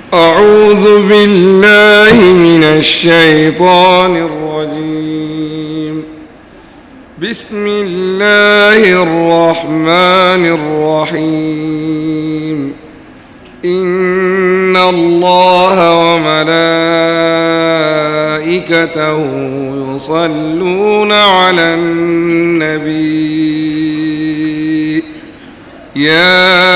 أعوذ بالله من الشيطان الرجيم بسم الله الرحمن الرحيم إن الله وملائكته يصلون على النبي يا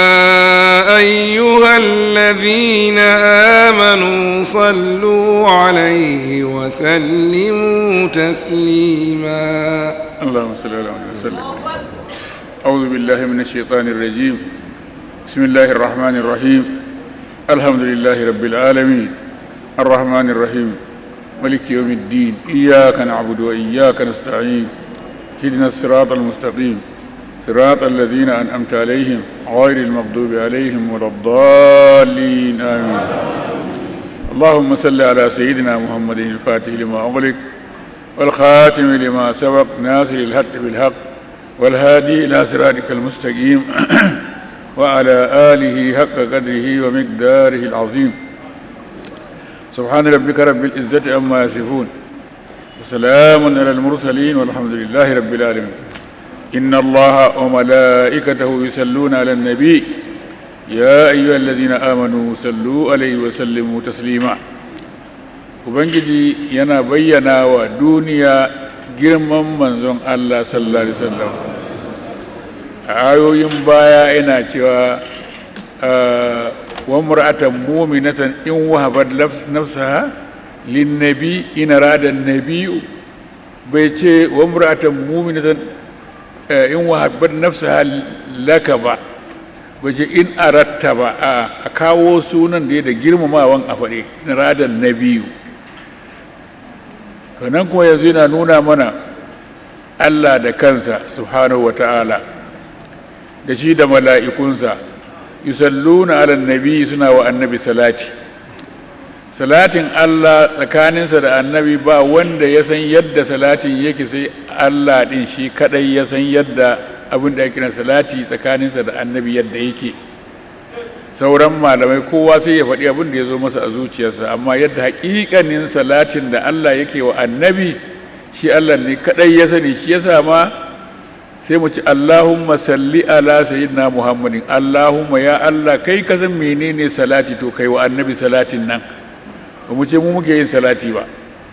أيها الذين آمنوا صلوا عليه وسلموا تسليما اللهم صل على محمد وسلم أعوذ بالله من الشيطان الرجيم بسم الله الرحمن الرحيم الحمد لله رب العالمين الرحمن الرحيم ملك يوم الدين إياك نعبد وإياك نستعين اهدنا الصراط المستقيم صراط الذين أنعمت عليهم غير المغضوب عليهم ولا الضالين آمين اللهم صل على سيدنا محمد الفاتح لما أغلق والخاتم لما سبق ناصر الحق بالحق والهادي إلى صراطك المستقيم وعلى آله حق قدره ومقداره العظيم سبحان ربك رب العزة عما يصفون وسلام على المرسلين والحمد لله رب العالمين إن الله وملائكته يصلون على النبي يا أيها الذين آمنوا صلوا عليه وسلموا تسليما Ubangiji yana bayyana wa duniya girman manzon Allah sallallahu Alaihi wasallam a ayoyin baya yana cewa wa mur'atan muminatan in wahabat nafsaha linnabi in arada nabiyu bai ce wa mur'atan muminatan in wahabat nafsaha laka ba bai ce in aratta ba a kawo sunan da ya da girmamawan a faɗe in arada nabiyu nan kuma yanzu yana nuna mana Allah da kansa subhanahu wa ta'ala da shi da mala'ikunsa yusalluna ala nabi suna wa annabi salati salatin Allah tsakaninsa da annabi ba wanda ya san yadda salatin yake sai Allah ɗin shi kaɗai ya san yadda abin da ake salati tsakaninsa da annabi yadda yake sauran malamai kowa sai ya faɗi abin da ya zo masa a zuciyarsa amma yadda haƙiƙanin salatin da Allah yake wa annabi shi Allah ne kaɗai ya sani shi yasa ma sai mu ci Allahumma salli ala sayyidina Muhammadin Allahumma ya Allah kai ka san menene salati to kai wa annabi salatin nan ba mu ce mu muke yin salati ba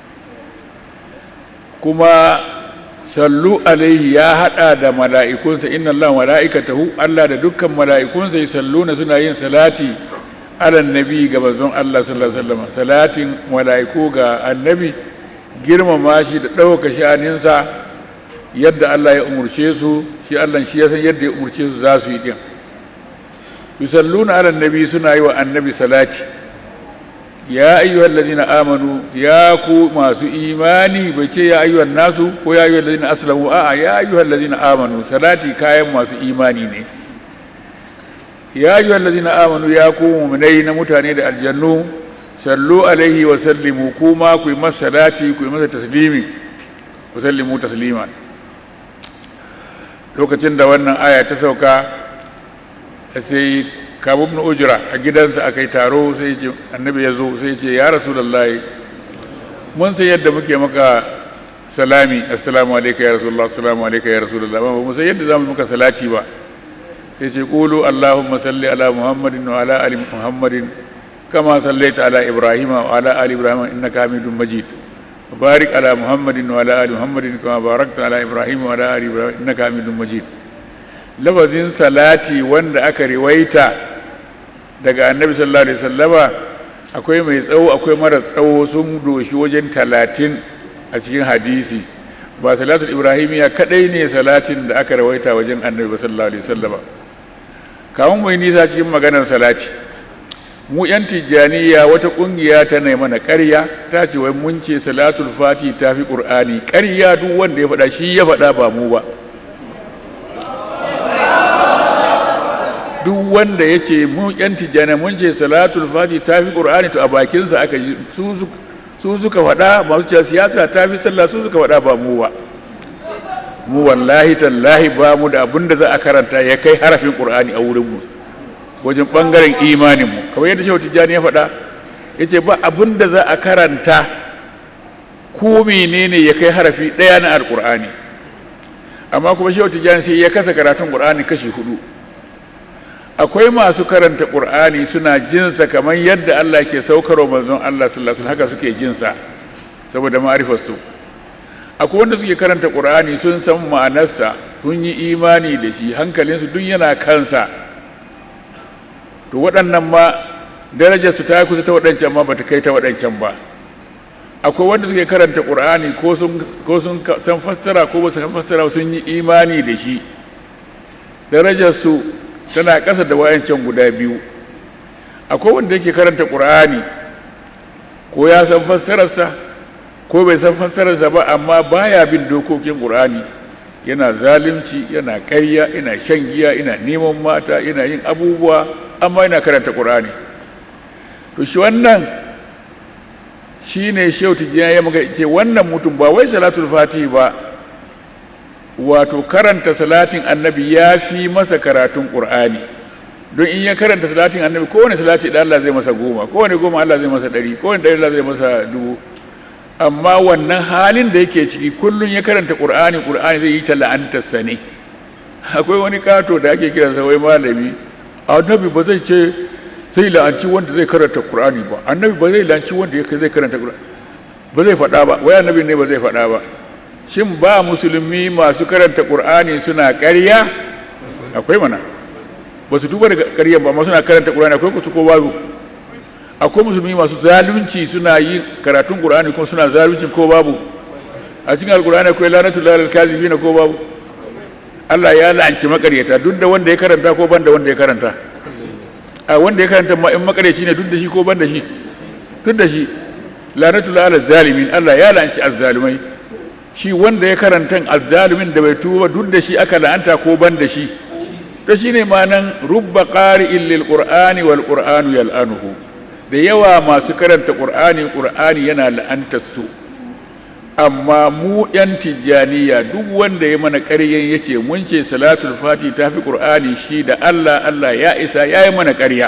kuma sallu alaihi ya hada da mala'ikunsa inna Allah mala'ikatahu Allah da dukkan mala'ikunsa yusalluna suna yin salati ala nabi ga manzon Allah sallallahu alaihi wasallam salatin mala'iku ga annabi girmama shi da ɗauka sha'aninsa yadda Allah ya umurce su shi Allah shi ya san yadda ya umurce su za su yi din yusalluna ala nabi suna yi wa annabi salati ya ayyuhal ladina amanu ya ku masu imani bai ce ya ayyuhan nasu ko ya ayyuhal ladina aslamu a'a ya ayyuhal ladina amanu salati kayan masu imani ne ya ayyuhal ladina amanu ya ku mu'minai na mutane da aljannu sallu alaihi wa sallimu kuma ku yi masa salati ku yi masa taslimi ku sallimu tasliman lokacin da wannan aya ta sauka sai kabu ibn ujra a gidansa aka yi taro sai ce annabi ya zo sai ce ya rasulullahi mun san yadda muke maka salami assalamu alayka ya rasulullah assalamu alayka ya rasulullah ba mu san yadda zamu maka salati ba sai ce qulu allahumma salli ala muhammadin wa ala ali muhammadin kama sallaita ala ibrahim wa ala ali ibrahim innaka hamidum majid وبارك على محمد وعلى ال محمد كما باركت على ابراهيم وعلى ال ابراهيم انك حميد مجيد lafazin salati wanda aka riwaita daga annabi sallallahu alaihi wasallama akwai mai tsawo akwai mara tsawo sun doshi wajen talatin a cikin hadisi ba salatul ibrahimiya kadai ne salatin da aka rawaita wajen annabi sallallahu alaihi wasallama kamun mai nisa cikin maganar salati mu yan tijjaniya wata kungiya ta nai mana ƙarya ta ce wai mun ce salatul fati ta fi ƙur'ani ƙarya duk wanda ya faɗa shi ya faɗa ba mu ba duk wanda ya ce mu yan tijjani mun ce salatul fati ta fi ƙur'ani to a bakinsa aka yi su suka faɗa masu cewa siyasa ta fi sallah su suka faɗa ba mu ba mu wallahi tallahi ba mu da abin da za a karanta ya kai harafin ƙur'ani a wurinmu wajen ɓangaren imaninmu kamar yadda shehu tijjani ya faɗa ya ce ba abin da za a karanta ko menene ya kai harafi ɗaya na alƙur'ani amma kuma shehu tijjani sai ya kasa karatun ƙur'ani kashi hudu akwai masu karanta ƙur'ani suna jinsa kamar yadda Allah ke saukarwa manzon Allah sallallahu alaihi haka suke jinsa saboda ma'rifarsu akwai wanda suke karanta ƙur'ani sun san ma'anarsa sun yi imani da shi hankalinsu duk yana kansa to waɗannan ma darajarsu ta kusa ta waɗancan ma bata kai ta waɗancan ba akwai wanda suke karanta ƙur'ani ko sun san fassara ko ba su san fassara sun yi imani da shi darajarsu tana ƙasa da wayancan guda biyu akwai wanda yake karanta ƙur'ani ko ya san fassararsa ko bai san fassararsa ba amma baya bin dokokin ƙur'ani yana zalunci yana ƙarya yana shan giya yana neman mata yana yin abubuwa amma yana karanta ƙur'ani to shi wannan shi ne shautu ya maka ce wannan mutum ba wai salatul fatihi ba wato karanta salatin annabi ya fi masa karatun ƙur'ani don in ya karanta salatin annabi kowane salati da Allah zai masa goma kowane goma Allah zai masa ɗari kowane ɗari Allah zai masa dubu amma wannan halin da yake ciki kullum ya karanta ƙur'ani ƙur'ani zai yi ta la'antarsa ne akwai wani kato da ake kiransa wai malami annabi ba zai ce zai la'anci wanda zai karanta ƙur'ani ba annabi ba zai la'anci wanda zai karanta ƙur'ani ba zai faɗa ba wai annabi ne ba zai faɗa ba shin ba musulmi masu karanta ƙur'ani suna ƙarya akwai mana ba su tuba daga ƙaryan ba amma suna karanta ƙur'ani akwai kusa ko babu akwai musulmi masu zalunci suna yi karatun ƙur'ani kuma suna zalunci ko babu a cikin alƙur'ani akwai lanatul lalal kazibina ko babu Allah ya la'anci makaryata duk da wanda ya karanta ko ban da wanda ya karanta a wanda ya karanta ma in makaryaci ne duk da shi ko ban da shi duk da shi lanatul lalal zalimin Allah ya la'anci azzalimai shi wanda ya karanta azzalumin da bai tuba duk da shi aka la'anta ko ban da shi to shine manan rubba qari'in lil qur'ani wal qur'anu yal'anuhu da yawa masu karanta qur'ani qur'ani yana la'antar su amma mu yan tijjaniya duk wanda ya mana ƙaryan yace mun ce salatul fati ta fi qur'ani shi da Allah Allah ya isa ya yi mana ƙarya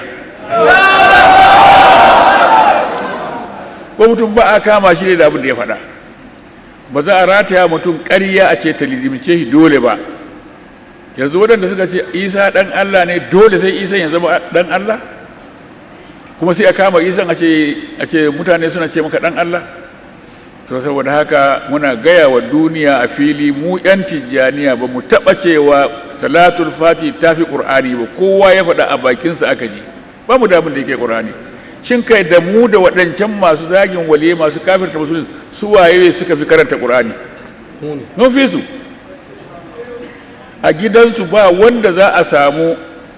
ko mutum ba a kama shi da abin da ya faɗa ba za a rataya mutum ƙarya a ce ta lizimce shi dole ba yanzu waɗanda suka ce isa ɗan allah ne dole sai isan ya zama ɗan allah kuma sai a kama isan a ce mutane suna ce maka ɗan allah to saboda haka muna gaya wa duniya a fili mu yan tijjaniya ba mu taɓa cewa salatul fati ta fi ƙur'ani ba kowa ya faɗa a bakinsa aka ji ba mu damun da yake ƙur'ani shin kai da mu da waɗancan masu zagin waliye masu kafirta musulun su waye suka fi karanta ƙur'ani mun fi su a gidansu ba wanda za a samu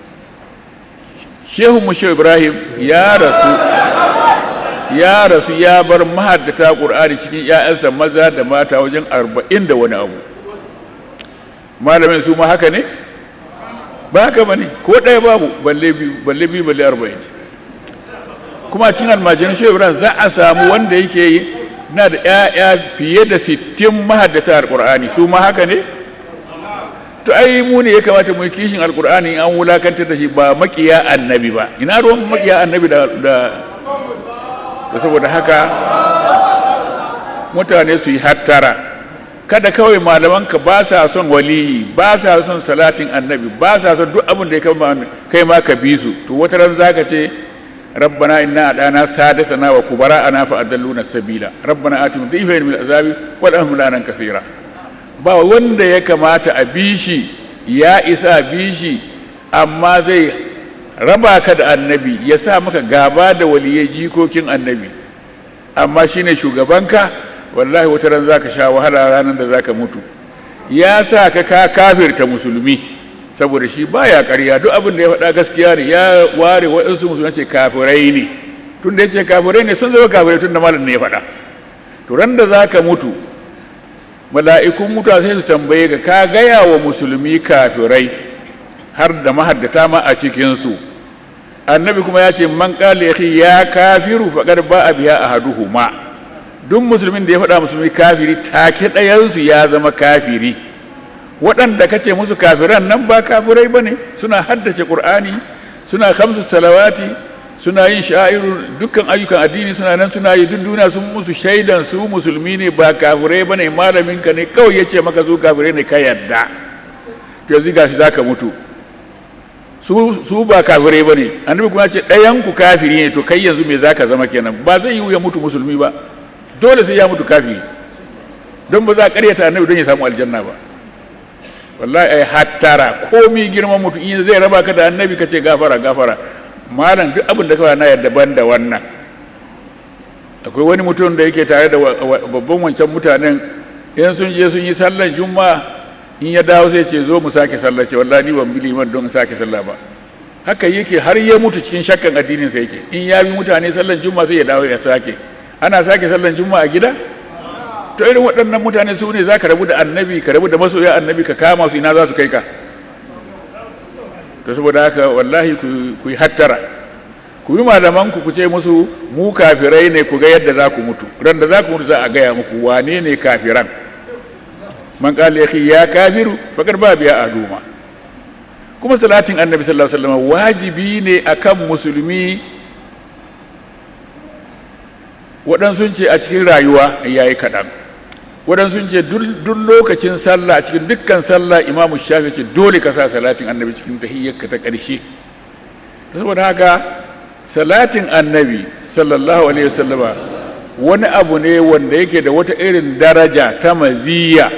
shehu mushe ibrahim ya rasu ya rasu ya bar mahaddata ƙur'ani cikin 'ya'yansa maza da mata wajen arba'in da wani abu malamin su ma haka ne ba haka ba ne ko ɗaya babu balle biyu balle arba'in kuma cikin almajiran shehu ibrahim za a samu wanda yake yi na da 'ya'ya fiye da sittin mahaddata alƙur'ani su ma haka ne to ai mu ne ya kamata mu yi kishin alƙur'ani an wulakantar da shi ba makiya annabi ba ina ruwan makiya annabi da da saboda haka mutane su yi hattara kada kawai malamanka ba sa son waliyi ba sa son salatin annabi ba sa son duk abin da ya kai ma ka bi su to wata ran zaka ce ربنا إنا أدانا سادتنا وكبراءنا فأدلونا السبيل ربنا آتهم ضيفين من العذاب والأهم لانا كثيرا ba wanda ya kamata a bishi ya isa bishi amma zai raba ka da annabi ya sa maka gaba da waliyai jikokin annabi amma shine shugabanka wallahi wata ran zaka sha wahala ranar da zaka mutu ya sa ka ka kafirta musulmi saboda shi baya ƙarya duk abin da ya faɗa gaskiya ne ya ware waɗansu musulman ce kafirai ne tun da ya ce kafirai ne sun zama kafirai tun da malam ne ya faɗa to ran da za ka mutu mala'ikun mutuwa sai su tambaye ka ka gaya wa musulmi kafirai har da mahaddata ma a cikinsu annabi kuma ya ce man ƙala ya ya kafiru faƙar ba a biya a haduhuma duk musulmin da ya faɗa musulmi kafiri take ɗayansu ya zama kafiri waɗanda ka ce musu kafiran nan ba kafirai ba ne suna haddace ƙur'ani suna kamsu salawati suna yin sha'iru dukkan ayyukan addini suna nan suna yi duk duniya sun musu shaidan su musulmi ne ba kafirai bane malamin ka ne kawai yace maka su kafirai ne ka yadda to yanzu gashi zaka mutu su su ba kafirai bane annabi kuma ce ɗayan ku kafiri ne to kai yanzu me zaka zama kenan ba zai yi ya mutu musulmi ba dole sai ya mutu kafiri don ba za a karyata annabi don ya samu aljanna ba wallahi ai hattara komi girman mutum in zai raba ka da annabi ka ce gafara gafara malam duk abin da kawai na yarda ban da wannan akwai wani mutum da yake tare da babban wancan mutanen in sun je sun yi sallan juma'a in ya dawo sai ce zo mu sake sallah ce wallahi ni ban bi liman don sake sallah ba haka yake har ya mutu cikin shakkan addinin sa yake in ya bi mutane sallan juma'a sai ya dawo ya sake ana sake sallan juma'a a gida to irin waɗannan mutane su ne za ka rabu da annabi ka rabu da masoya annabi ka kama su ina za su kai ka to saboda haka wallahi ku yi hattara ku yi malamanku ku ce musu mu kafirai ne ku ga yadda za ku mutu ran da za ku mutu za a gaya muku wane ne kafiran man kala yake ya kafiru fakar ba biya a duma kuma salatin annabi sallallahu alaihi wasallam wajibi ne akan musulmi waɗansu ce a cikin rayuwa yayi kaɗan waɗansu ce duk lokacin sallah a cikin dukkan sallah imamu shafi ce dole ka sa salatin annabi cikin tahiyyarka ta ƙarshe saboda haka salatin annabi sallallahu alaihi wasallama wani abu ne wanda yake da wata irin daraja ta maziya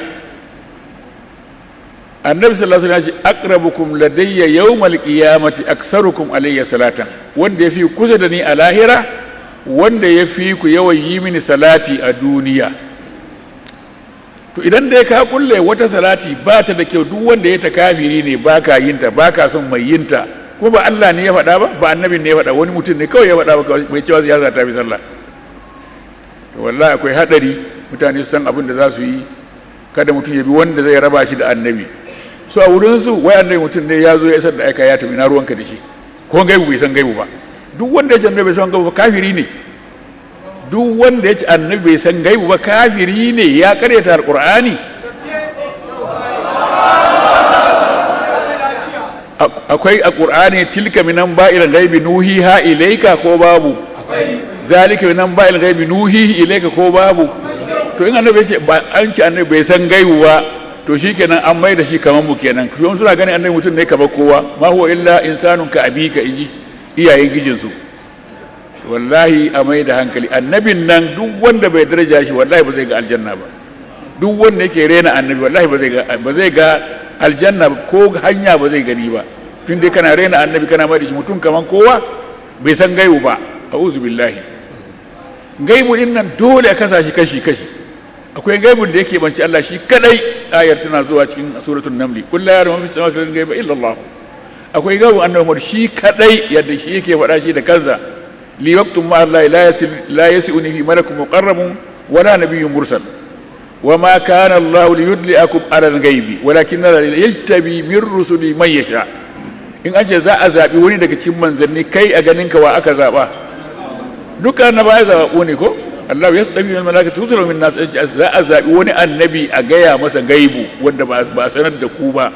annabi sallallahu alaihi wasallam aqrabukum ladayya yawmal qiyamati aksarukum alayya salatan wanda yafi kusa da ni a lahira wanda yafi ku yawan yi mini salati a duniya to idan dai ka kulle wata salati ba ta da kyau duk wanda ya ta kafiri ne ba ka yin ta ba ka son mai yin ta kuma ba Allah ne ya faɗa ba ba annabin ne ya faɗa wani mutum ne kawai ya faɗa ba mai cewa ya ta bi sallah to wallahi akwai hadari mutane su san abin da za su yi kada mutum ya bi wanda zai raba shi da annabi su a wurin su wai annabi mutum ne ya zo ya isar da aika ya tafi na ruwanka da shi ko gaibu bai san gaibu ba duk wanda ya ce annabi bai san gaibu ba kafiri ne duk wanda ya ce annabi bai san gaibu ba kafiri ne ya karyata alqur'ani akwai a qur'ani tilka minan ba'il ghaibi nuhiha ilayka ko babu zalika minan ba'il ghaibi nuhihi ilayka ko babu to in annabi ya ce ba an ci annabi bai san gaibu ba to shikenan an mai da shi kamar mu kenan kuma suna ganin annabi mutum ne kamar kowa ma huwa illa insanun ka abika inji iyayen gijinsu wallahi a mai da hankali annabin nan duk wanda bai daraja shi wallahi ba zai ga aljanna ba duk wanda yake rena annabi wallahi ba zai ga ba zai ga aljanna ko hanya ba zai gani ba tun dai kana rena annabi kana mai da shi mutum kaman kowa bai san gaibu ba a'udhu billahi gaibu din nan dole a kasa shi kashi kashi akwai gaibun da yake banci Allah shi kadai ayar tana zuwa cikin suratul namli kullu ya rabu fi samawati wal ghaiba illa Allah akwai gaibun annabi Muhammad shi kadai yadda shi yake faɗa shi da kansa li waqtum ma Allah la yasil la yasuni fi malakun muqarrabun wala nabiyyun mursal وما كان الله ليدلئكم على الغيب ولكن يجتبي من رسله من يشاء in an ce za a zaɓi wani daga cikin manzanni kai a ganin ka wa aka zaɓa duka annaba ya zaɓa ne ko Allah ya tsabi min malaka tusulu min nas za a zaɓi wani annabi a gaya masa gaibu wanda ba a sanar da ku ba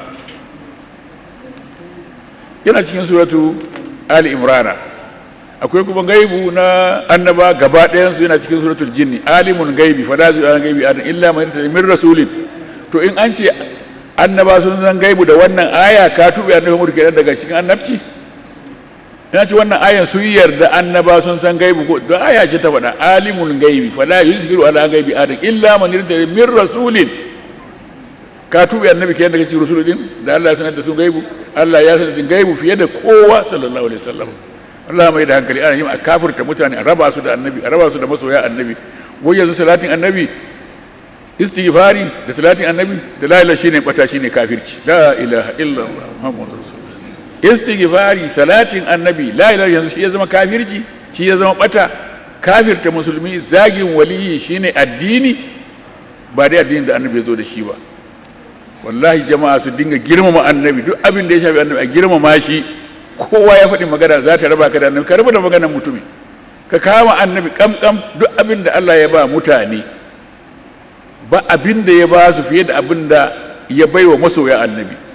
yana cikin suratu ali imrana akwai kuma gaibu na annaba gaba ɗayansu yana cikin suratul jinni alimun gaibi fala zu an gaibi an illa man min rasulin to in an ce annaba sun san gaibu da wannan aya ka tuɓe annabi mu kenan daga cikin annabci ina ce wannan ayan sun yarda annaba sun san gaibu ko da aya ce ta faɗa alimun gaibi fala yuzhiru ala gaibi adam illa man irtada min rasulin ka tuɓe annabi kenan daga cikin rasulin da Allah ya sanar da su gaibu Allah ya sanar da gaibu fiye da kowa sallallahu alaihi wasallam Allah mai da hankali ana yin a kafirta mutane a raba su da annabi a raba su da masoya annabi wai yanzu salatin annabi istighfari da salatin annabi da la ilaha shine bata shine kafirci la ilaha illallah muhammadur rasulullah istighfari salatin annabi la ilaha yanzu shi ya zama kafirci shi ya zama bata kafirta musulmi zagin waliyi shine addini ba dai addinin da annabi ya zo da shi ba wallahi jama'a su dinga girmama annabi duk abin da ya shafi annabi a girmama shi kowa ya faɗi magana za ta raba ka da annabi ka raba da maganar mutumi ka kama annabi kamkam duk abin da Allah ya ba mutane ba abin da ya ba su fiye da abin da ya bai wa masoya annabi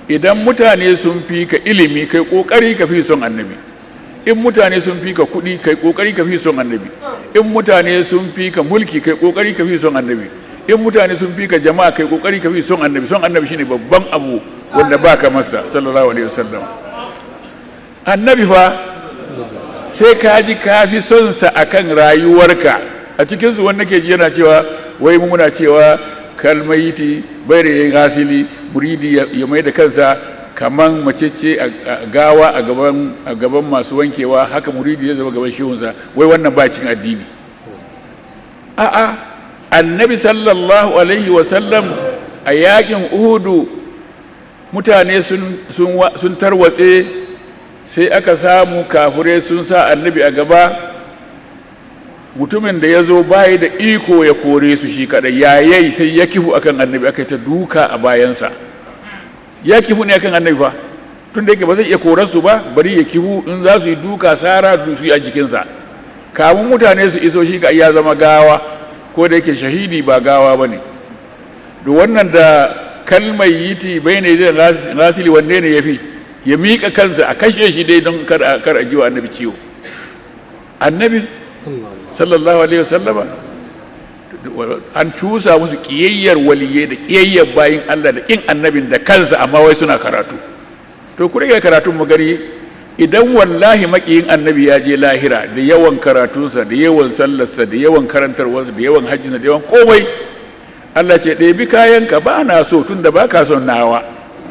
idan mutane sun fi ka ilimi kai kokari ka fi son annabi in mutane sun fi ka kuɗi kai kokari ka fi son annabi in mutane sun fi ka mulki kai kokari ka fi son annabi in mutane sun fi ka jama'a kai kokari ka fi son annabi son annabi shine babban abu wanda ba ka masa sallallahu alaihi wasallam annabi fa sai ka ji ka fi son sa akan rayuwarka a cikin su wanda ke ji yana cewa wai mu muna cewa kalmayiti bai da yin hasili muridi ya mai da kansa kaman macece a gawa a gaban a gaban masu wankewa haka muridi ya zama gaban shehunsa wai wannan ba cin addini a'a annabi sallallahu alaihi wasallam a yakin uhudu mutane sun tarwatse sai aka samu kafurai sun sa annabi a gaba mutumin da ya zo bayi da iko ya kore su shi kadai yayayi sai ya kifu akan annabi aka yi ta duka a bayansa ya kifu ne akan annabi fa tun da yake ba zai iya korar su ba bari ya kifu in za su yi duka sara su yi a jikinsa kamun mutane su iso shi ka ya zama gawa ko da yake shahidi ba gawa ba ne da wannan da kalmar yiti bai ne zai rasili wanne ne ya fi ya miƙa kansa a kashe shi dai don kar a jiwa annabi ciwo annabi sallallahu alaihi wasallama an cusa musu ƙiyayyar waliyai da ƙiyayyar bayin Allah da ƙin annabin da kansa amma wai suna karatu to ku rage karatun mu gani idan wallahi makiyin annabi ya je lahira da yawan karatunsa da yawan sallarsa da yawan karantarwarsa da yawan hajjinsa da yawan komai Allah ce ɗebi kayanka ba na so tun da ba ka son nawa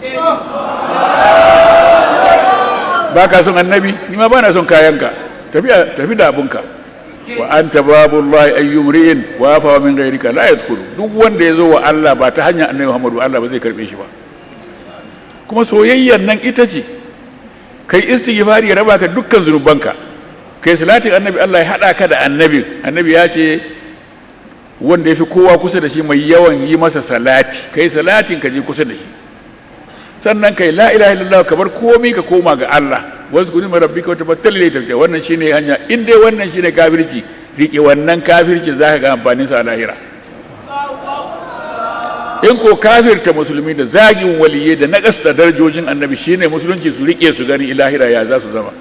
ba ka son annabi ni ma ba na son kayanka tafi da abunka wa anta babullahi ayyum ri'in wa fa min ghayrika la yadkhulu duk wanda ya zo wa Allah ba ta hanyar annabi Muhammadu Allah ba zai karbe shi ba kuma soyayyar nan ita ce kai istighfari ya raba ka dukkan zunubanka kai salatin annabi Allah ya hada ka da annabi annabi ya ce wanda ya fi kowa kusa da shi mai yawan yi masa salati kai salatin ka je kusa da shi sannan kai la ilaha illallah ka bar komai ka koma ga Allah wasu gudun rabbika wata battal ne tafiya wannan shine hanya in dai wannan shine kafirci rike wannan kafirci zaka ga amfanin sa a lahira in ko kafirta musulmi da zagin waliyai da naƙasta darajojin annabi shine musulunci su rike su gani ilahira ya za su zama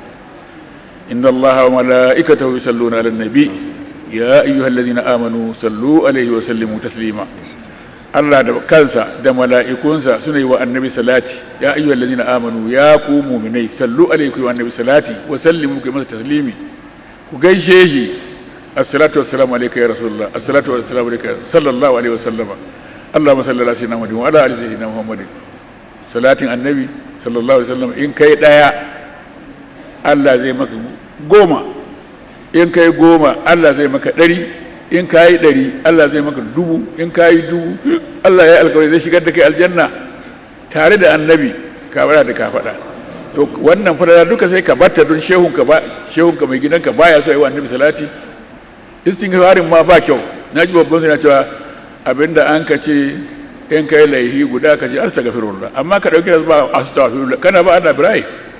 inna allaha wa mala'ikatahu yusalluna ala nabi ya ayyuhallazina amanu sallu alaihi wa sallimu taslima Allah da kansa da mala'ikunsa suna yi wa annabi salati ya ayyuhallazina amanu ya ku mu'minai sallu alaihi wa annabi salati wa sallimu ku masa taslimi ku gaishe shi assalatu wassalamu alayka ya rasulullah assalatu wassalamu alayka sallallahu alaihi wa sallama اللهم صل على سيدنا محمد وعلى ال سيدنا محمد salatin annabi sallallahu alaihi wasallam in kai daya Allah zai maka goma in kai goma Allah zai maka ɗari in kai ɗari Allah zai maka dubu in kai dubu Allah ya alkawari zai shigar da kai aljanna tare da annabi ka bada da ka faɗa to wannan fara duka sai ka batta don shehunka ba shehunka mai gidanka baya so yi wa annabi salati istighfarin ma ba kyau na ji babban suna cewa abinda an ka ce in kai laihi guda ka ce astaghfirullah amma ka dauki tasba astaghfirullah kana ba Allah birai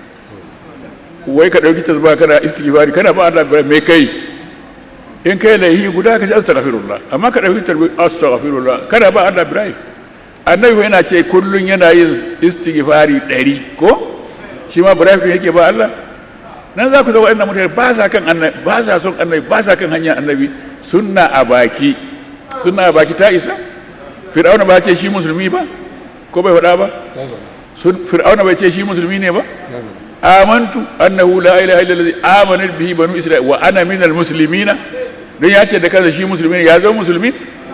wai ka dauki tasba kana istighfari kana ba Allah birai me kai in kai laihi guda ka ce astaghfirullah amma ka dauki tasba astaghfirullah kana ba Allah birai annabi yana ce kullun yana yin istighfari ɗari ko shi ma birai ne yake ba Allah nan za ku zama waɗannan mutane ba sa kan annabi ba sa son annabi ba sa kan hanyar annabi sunna a baki sunna a baki ta isa fir'auna ba ce shi musulmi ba ko bai faɗa ba fir'auna bai ce shi musulmi ne ba amantu annahu la ilaha illa allazi amanat bihi banu isra'il wa ana minal muslimina don ya ce da kansa shi musulmi ne ya zama musulmi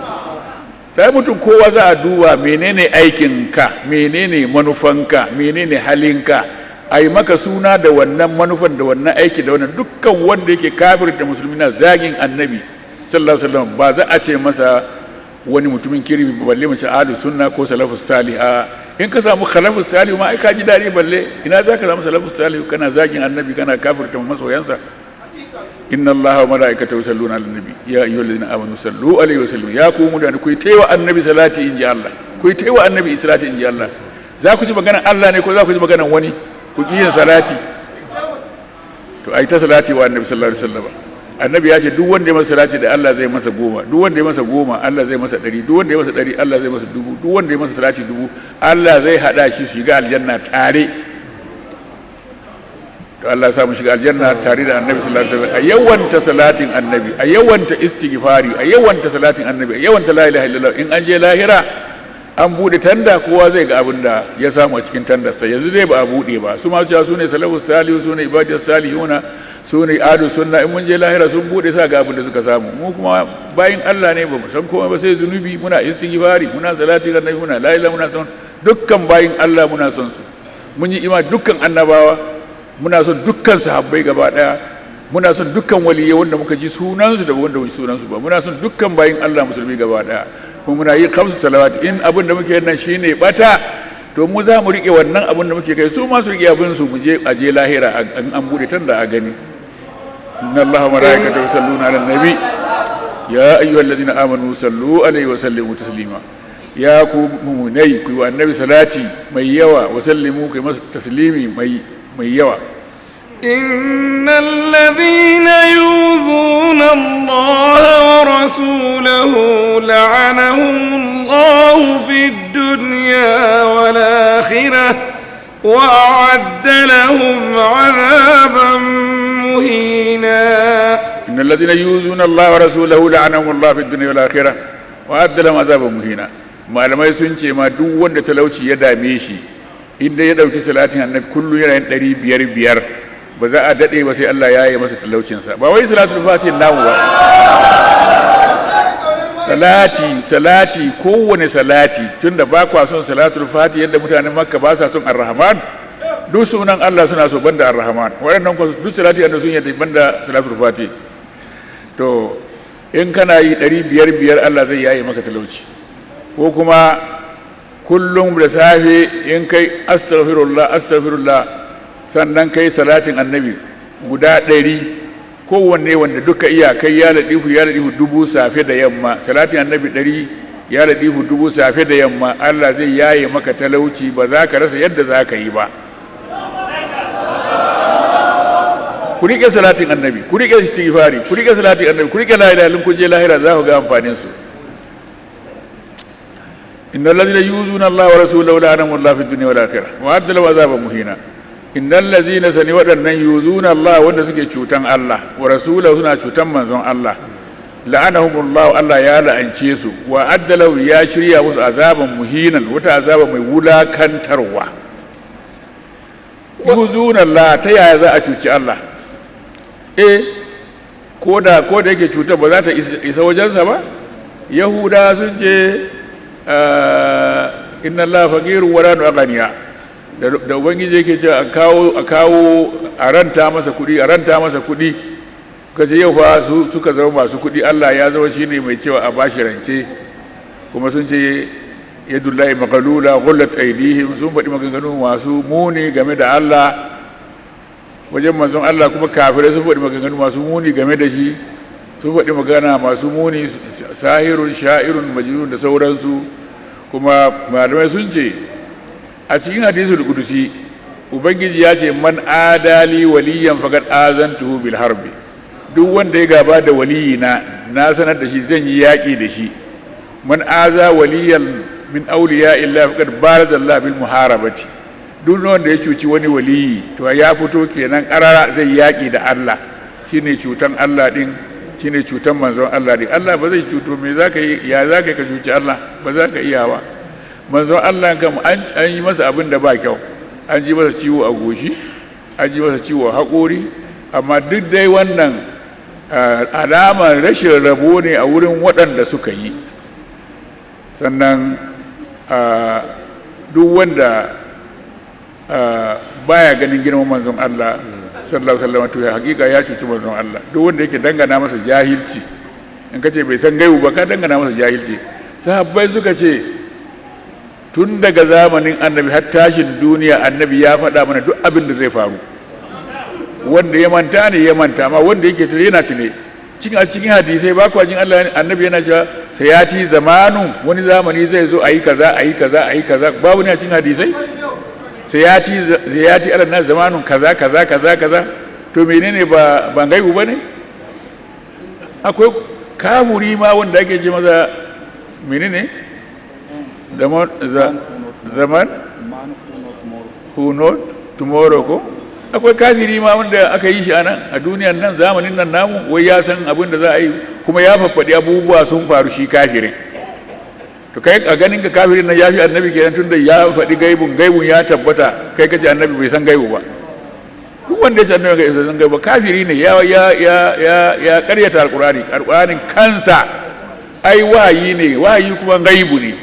ta mutum kowa za a duba menene aikinka menene manufanka menene halinka a yi maka suna da wannan manufan da wannan aiki da wannan dukkan wanda yake kafir da musulmi na zagin annabi sallallahu alaihi wasallam ba za a ce masa wani mutumin kirmi balle mace ahlus sunna ko salafus salih a in ka samu khalafus salih ma ai ka ji dadi balle ina za ka samu salafus salih kana zagin annabi kana kafirta masoyansa inna allaha wa malaikatahu yusalluna ala nabi ya ayyuhallazina amanu sallu alaihi wa sallimu ya ku mutane ku taiwa annabi salati in ji Allah ku taiwa annabi salati in ji Allah za ku ji maganar Allah ne ko za ku ji maganar wani ku ki yin salati to ai ta salati wa annabi sallallahu alaihi wasallam annabi ya ce duk wanda ya masa salati da Allah zai masa goma duk wanda ya masa goma Allah zai masa ɗari duk wanda ya masa ɗari Allah zai masa dubu duk wanda ya masa salati dubu Allah zai haɗa shi su shiga aljanna tare to Allah ya samu shiga aljanna tare da annabi sallallahu alaihi wasallam a yawanta salatin annabi a yawanta istighfari a yawanta salatin annabi a yawanta la ilaha illallah in an je lahira an bude tanda kowa zai ga abin da ya samu a cikin tandarsa yanzu dai ba a bude ba su ma cewa su ne salafus salihu su ne ibadiyar salihuna su ne adu sunna in mun je lahira sun bude sa ga abin da suka samu mu kuma bayin Allah ne ba mu san komai ba sai zunubi muna istighfari muna salatin annabi muna la ilaha muna son dukkan bayin Allah muna son su mun yi ima dukkan annabawa muna son dukkan sahabbai gaba daya muna son dukkan waliyai wanda muka ji sunansu da wanda muka ji sunansu ba muna son dukkan bayin Allah musulmi gaba daya kuma muna yin kamsu salawat in abin da muke nan shine bata to mu za mu rike wannan abin da muke kai su ma su rike abin su mu je a je lahira an an bude tan da a gani inna allaha wa malaikatahu yusalluna ala nabi ya ayyuhallazina amanu sallu alaihi wa sallimu taslima ya ku mu'minai ku yi wa annabi salati mai yawa wa sallimu ku yi masa taslimi mai mai yawa إن الذين يؤذون الله ورسوله لعنهم الله في الدنيا والآخرة وأعد لهم عذابا مهينا إن الذين يؤذون الله ورسوله لعنهم الله في الدنيا والآخرة وأعد لهم عذابا مهينا malamai sun ce ma duk wanda talauci ya dame shi inda ya ɗauki salatin annabi kullum yana yin ɗari biyar biyar ba za a daɗe ba sai Allah ya yi masa talaucinsa ba wai salatul fatihin namu ba salati salati kowane salati tunda ba kwa son salatul fati yadda mutanen makka ba sa son ar-rahman duk sunan Allah suna so banda ar-rahman waɗannan ko duk salati da sun yadda banda salatul fati to in kana yi ɗari biyar biyar Allah zai yaye maka talauci ko kuma kullum da safe in kai astaghfirullah astaghfirullah sannan kai salatin annabi guda ɗari kowanne wanda duka iya kai ya ladifu ya ladifu dubu safe da yamma salatin annabi ɗari ya ladifu dubu safe da yamma allah zai yaye maka talauci ba za ka rasa yadda za ka yi ba ku riƙe salatin annabi ku riƙe istighfari ku riƙe salatin annabi ku riƙe la ilaha illallah kun je lahira za ku ga amfanin su إن الذين يؤذون الله ورسوله لعنهم الله في الدنيا والآخرة وأعد لهم عذابا مهينا إن الذين سني ودن يؤذون الله وأن سكي تشوتان الله ورسوله سنا تشوتان منزون الله لعنهم الله الله يا لأنشيسو وأعد له يا شريا مس عذابا مهينا وتا عذابا ميولا كان تروى يؤذون الله تيا za a cuci Allah eh ko da ko da yake cutar ba za ta isa wajensa ba yahuda sun ce inna Allah faqiru wa la aghniya da ubangiji yake cewa a kawo a kawo a ranta masa kuɗi a ranta masa kuɗi kace yau fa su suka zama masu kuɗi Allah ya zama shine mai cewa a bashi rance kuma sun ce yadullahi maqalula ghullat aydihim sun faɗi maganganu masu muni game da Allah wajen manzon Allah kuma kafirai sun faɗi maganganu masu muni game da shi sun faɗi magana masu muni sahirun sha'irun majnun da sauransu kuma malamai sun ce a cikin hadisul qudusi ubangiji ya ce man adali waliyan faqad azantuhu bil harbi duk wanda ya gaba da waliyina na sanar da shi zan yi yaƙi da shi man aza waliyan min awliya illa faqad baraza Allah bil muharabati duk wanda ya cuci wani waliyi to ya fito kenan karara zai yaƙi da Allah shine cutan Allah din shine cutan manzon Allah din Allah ba zai cuto me zaka yi ya zaka ka cuci Allah ba za ka iya ba manzon Allah kam an yi masa abin da ba kyau an ji masa ciwo a goshi an ji masa ciwo a haƙori amma duk dai wannan alamar rashin rabo ne a wurin waɗanda suka yi sannan duk wanda baya ganin girman manzon Allah sallallahu alaihi wasallam to ya hakika ya cuci manzon Allah duk wanda yake dangana masa jahilci in ka ce bai san gaibu ba ka dangana masa jahilci sahabbai suka ce tun daga zamanin annabi har tashin duniya annabi ya faɗa mana duk abin da zai faru wanda ya manta ne ya manta ma wanda yake tune yana tune cikin a cikin hadisai ba kwa jin Allah annabi yana cewa sayati zamanu wani zamani zai zo ayi kaza ayi kaza ayi kaza babu ne a cikin hadisai sayati sayati ala nas zamanun kaza kaza kaza kaza to menene ba ban gaibu bane akwai kafuri ma wanda ake ce masa menene zaman za- zaman who not tomorrow ko akwai kafiri ma wanda aka yi shi a nan a duniyan nan zamanin nan namu wai ya san abin da za a yi kuma ya faffaɗi abubuwa sun faru shi kafirin to kai a ganin ka kafirin nan ya fi annabi kenan tunda ya faɗi gaibun gaibun ya tabbata kai kace annabi bai san gaibu ba duk wanda ya ce annabi bai san gaibu ba kafiri ne ya ya ya ya ya ƙaryata alqur'ani alqur'anin kansa ai wahayi ne wahayi kuma gaibu ne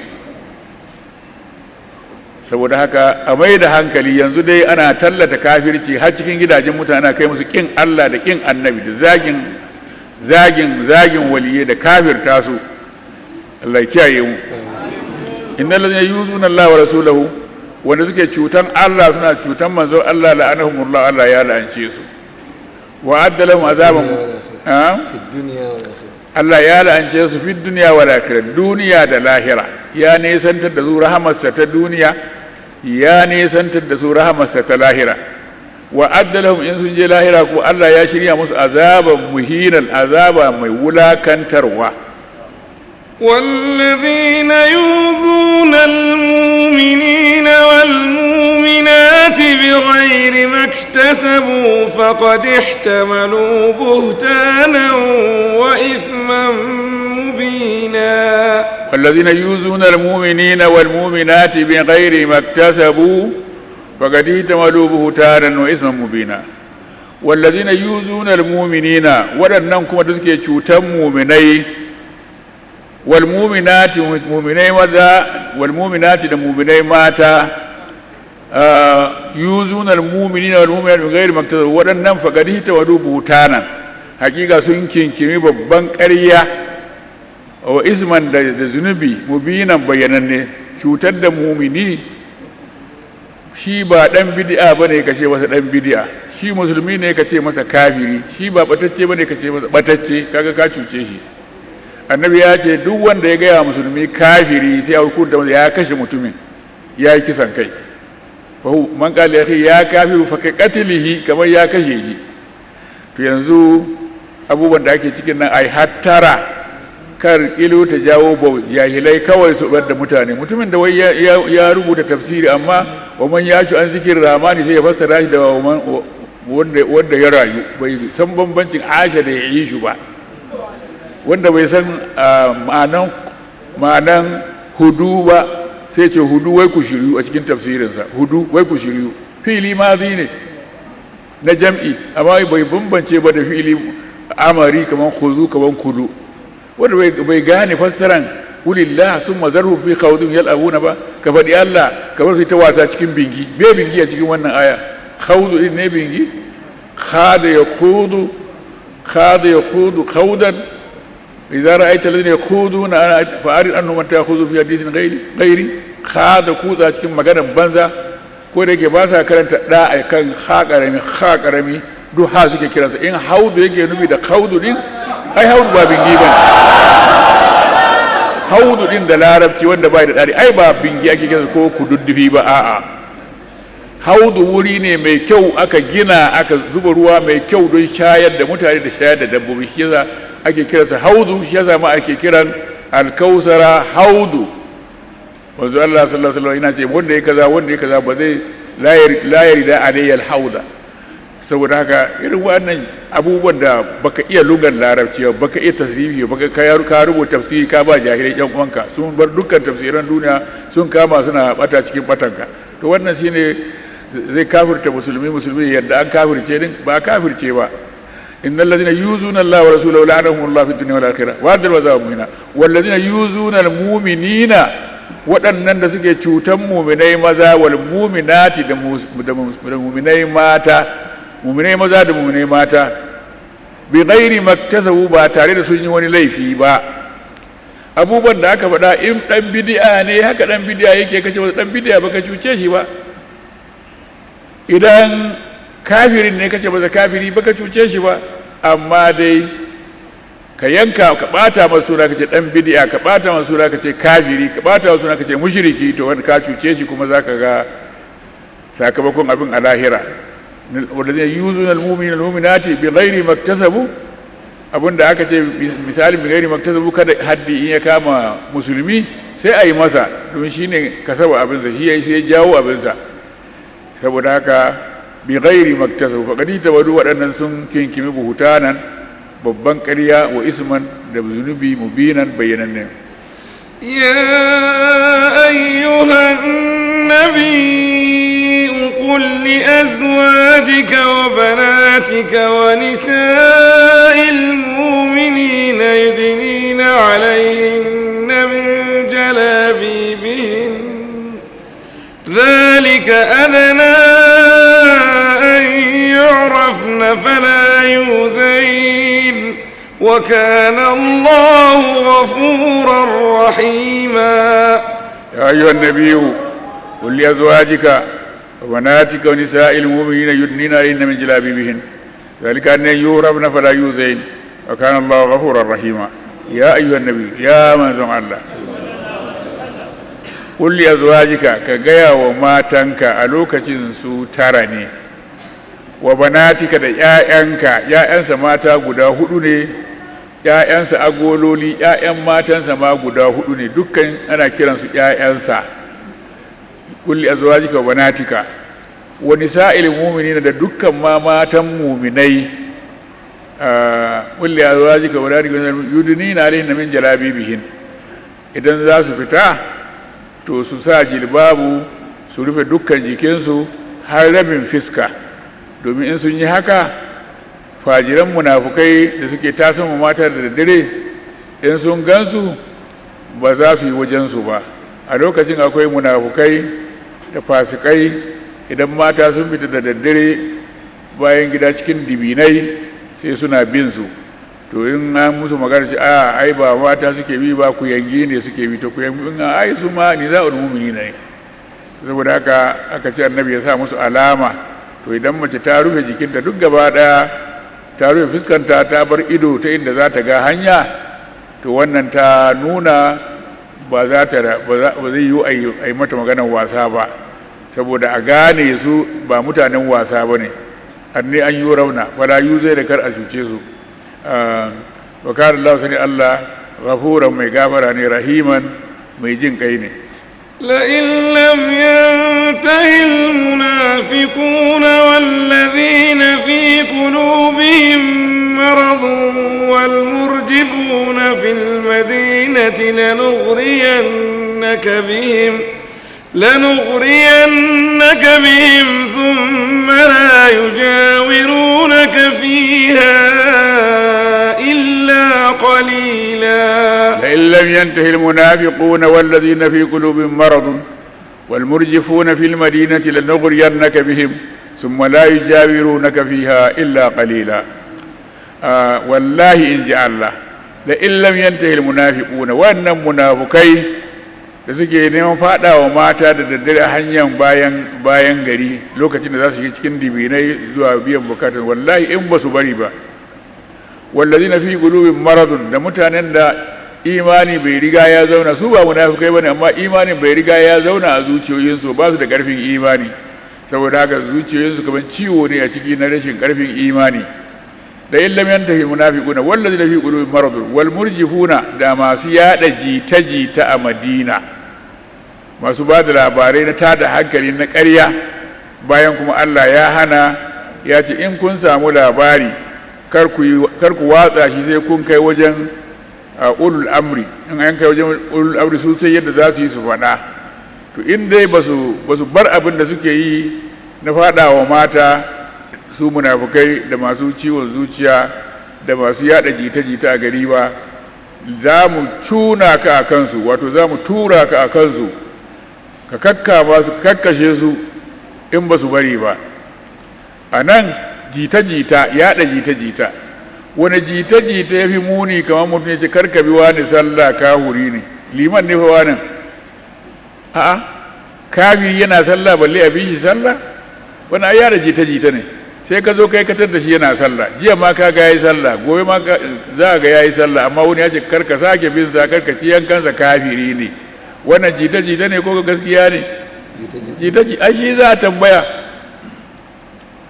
saboda haka a mai da hankali yanzu dai ana tallata kafirci har cikin gidajen mutane ana kai musu kin Allah da kin annabi da zagin zagin zagin waliyai da kafirta su Allah ya kiyaye mu innal ladina yuzuna Allah wa rasulahu wanda suke cutan Allah suna cutan manzo Allah la'anahumullah Allah ya la'ance su wa adda lahum azaban ah? في الدنيا والآخرة Allah ya la'ance su fi duniya wa lahira duniya da lahira ya nesantar da su rahamarsa ta duniya ya nesantar da su rahamarsa ta lahira wa addalahum in sun je lahira ko Allah ya shirya musu azaban muhinan azaba mai wulakantarwa والذين يؤذون المؤمنين والمؤمنات بغير ما اكتسبوا فقد احتملوا بهتانا وإثما مبينا والذين يؤذون المؤمنين والمؤمنات بغير ما اكتسبوا فقد احتملوا بهتانا واثما مبينا والذين يؤذون المؤمنين waɗannan kuma da suke cutan muminai wal muminati muminai maza wal muminati da muminai mata ah, yuzuna al muminina wal muminati bi ghairi maktasab waɗannan faqad hitawadu butanan hakika sun kinkimi babban ƙarya wa isman da da zunubi mubinan bayyananne cutar da mumini shi ba dan bid'a bane ka ce masa dan bid'a shi musulmi ne ka ce masa kafiri shi ba batacce bane ka ce masa batacce kaga ka cuce shi annabi ya ce duk wanda ya gaya musulmi kafiri sai ya hukunta masa ya kashe mutumin ya yi kisan kai fa hu man qala ya akhi ya kafiru fa ka qatlihi kamar ya kashe shi to yanzu abubuwan da ake cikin nan ai hattara kar kilo ta jawo bau jahilai kawai su bar da mutane mutumin da wai ya, ya- ya rubuta tafsiri amma wa man yashu an zikirin ramani sai ya fassara shi da wa man- wa- wanda wanda ya rayu bai san bambancin asha da ya yi shi ba wanda bai san ah, ma'anan ma'anan hudu ba sai ce hudu wai ku shiryu a cikin tafsirinsa hudu wai ku shiryu fili mazi ne na jam'i amma bai bambance ba da fili amari kaman khuzu kaman kudu wanda bai bai gane fassaran ulillah sun mazarhu fi khawdin yal'abuna ba ka faɗi Allah ka bar su ta wasa cikin bingi me bingi a cikin wannan aya khawdu din ne bingi khada yakhudu khada yakhudu khawdan idza ra'aita alladhina yakhuduna ana fa'arid annahum man ta'khudhu fi hadithin ghairi ghairi khada kuza cikin maganar banza ko da yake ba sa karanta da a kan ha karami ha karami duk ha suke kiransa in haudu yake nufi da khawdu din ai haudu ba bingi bane haudu din da larabci wanda bai da dari ai ba bingi ake kiransa ko kududdufi ba a'a haudu wuri ne mai kyau aka gina aka zuba ruwa mai kyau don shayar da mutane da shayar da dabbobi shi yasa ake kiransa haudu shi yasa ma ake kiran alkausara haudu wanzu Allah sallallahu alaihi wasallam yana ce wanda ya kaza wanda ya kaza ba zai la yarda alayya alhauda saboda haka irin wannan abubuwan da baka iya lugar larabci ba baka iya tasrifi baka ka ka rubuta tafsiri ka ba jahilai yan uwanka sun bar dukkan tafsiran duniya sun kama suna bata cikin batanka to wannan shine zai kafirta musulmi musulmi yadda an kafirce din ba kafirce ba innal ladina yuzuna Allah wa rasulahu la'anahum Allah fid dunya wal akhirah wa adal wa mu'mina wal ladina yuzuna al mu'minina waɗannan da suke cutan muminai maza wal muminati da muminai mata muminai maza da muminai mata bi ghairi maktasabu ba tare da sun yi wani laifi ba abubuwan da aka faɗa in ɗan bidi'a ne haka ɗan bidi'a yake kace masa ɗan bidi'a baka cuce shi ba idan kafirin ne kace masa kafiri baka cuce shi ba amma dai ka yanka ka bata masa suna kace dan bid'a ka bata masa suna kace kafiri ka bata masa suna kace mushriki to wanda ka cuce shi kuma zaka ga sakamakon abin a lahira wanda zai yuzu al mu'minina al mu'minati bi ghairi maktasabu abinda aka ce misali bigari maktasabu kada haddi in ya kama musulmi sai a yi masa domin shine kasaba abinsa shi ya sai jawo abinsa saboda haka bi ghairi maktasabu faqad tabadu waɗannan sun kinkimi buhutanan babban ƙarya wa isman da zunubi mubinan bayyananne يا أيها النبي قل لأزواجك وبناتك ونساء المؤمنين يدنين عليهن من جلابيبهن ذلك أدنى أن يعرفن فلا يؤذين وكان الله غفورا رحيما يا أيها النبي قل لأزواجك وبناتك ونساء المؤمنين يدنين عليهن من جلابيبهن ذلك أن يهربن فلا يؤذين وكان الله غفورا رحيما يا أيها النبي يا من زم الله قل لأزواجك كجيا وماتنك ألوك سو ترني وبناتك da ‘ya'yanka ‘ya'yansa mata guda hudu ne ‘ya'yansa agololi ‘ya'yan matansa ma guda hudu ne dukkan ana kiransu ‘ya'yansa kulli azwajika wa banatika wa nisa'il mu'minina da dukkan ma matan mu'minai kulli azwajika wa banatika yudnina alayhinna min jalabibihin idan za su fita to su sa jilbabu su rufe dukkan jikinsu har rabin fiska domin in sun yi haka fajiran munafukai da suke tasan mata da daddare in sun gansu ba za su yi wajensu ba a lokacin akwai munafukai da fasikai idan mata sun fita da daddare bayan gida cikin dibinai sai suna bin su to in an musu magana ce a ai ba mata suke bi ba ku yangi ne suke bi to ku yangi ai su ma ni za mumini ne saboda haka aka ce annabi ya sa musu alama to idan mace ta rufe jikinta duk gaba daya ta rufe fuskanta ta bar ido ta inda za ta ga hanya to wannan ta nuna ba za ta ba zai yi a yi mata maganar wasa ba saboda a gane su ba mutanen wasa ba ne anni an yi rauna fala yu zai da kar a cuce su wa kana Allah sani Allah ghafuran mai gafara ne rahiman mai jin kai ne لئن لم ينته المنافقون والذين في قلوبهم مرض والمرجفون في المدينة لنغرينك بهم لنغرينك بهم ثم لا يجاورونك فيها إلا قليلا لئن لم ينته المنافقون والذين في قلوبهم مرض والمرجفون في المدينة لنغرينك بهم ثم لا يجاورونك فيها إلا قليلا آه والله إن جاء الله لئن لم ينته المنافقون وأن منافقين da suke neman fada wa mata da daddare a hanyar bayan bayan gari lokacin da za su yi cikin dibinai zuwa biyan bukatun wallahi in ba su bari ba wallazina fi qulubin maradun da mutanen da imani bai riga ya zauna su ba munafikai bane amma imanin bai riga ya zauna a zuciyoyinsu ba su da karfin imani saboda haka zuciyoyinsu kamar ciwo ne a ciki na rashin karfin imani da in lam yantahi munafiquna wallazina fi qulubin maradun wal murjifuna da masu yada jita jita a Madina masu ba da labarai na tada hankali na ƙarya bayan kuma Allah ya hana ya ce in kun samu labari kar ku watsa shi sai kun kai wajen ulul amri in an kai wajen ulul amri su sai yadda za su yi su faɗa to in dai ba su bar abin da suke yi na faɗa wa mata su munafukai da masu ciwon zuciya da masu yada jita-jita a gari ba za mu cuna ka a kansu wato za mu tura ka a kansu ka kakkama su kakkashe su in ba su bari ba a nan jita-jita yaɗa jita-jita wani jita-jita ya fi muni kamar mutum ya ce karkabi wani sallah kahuri ne liman ne fa wani a'a kafiri yana sallah balle a bi shi sallah wani ai yada jita-jita ne sai ka zo kai katar da shi yana sallah jiya ma ka ga yayi sallah gobe ma za ga yayi sallah amma wani ya ce karka sake bin sa karka ci yankansa kafiri ne wannan jita-jita ne ko gaskiya ne jita-jita ai shi za a tambaya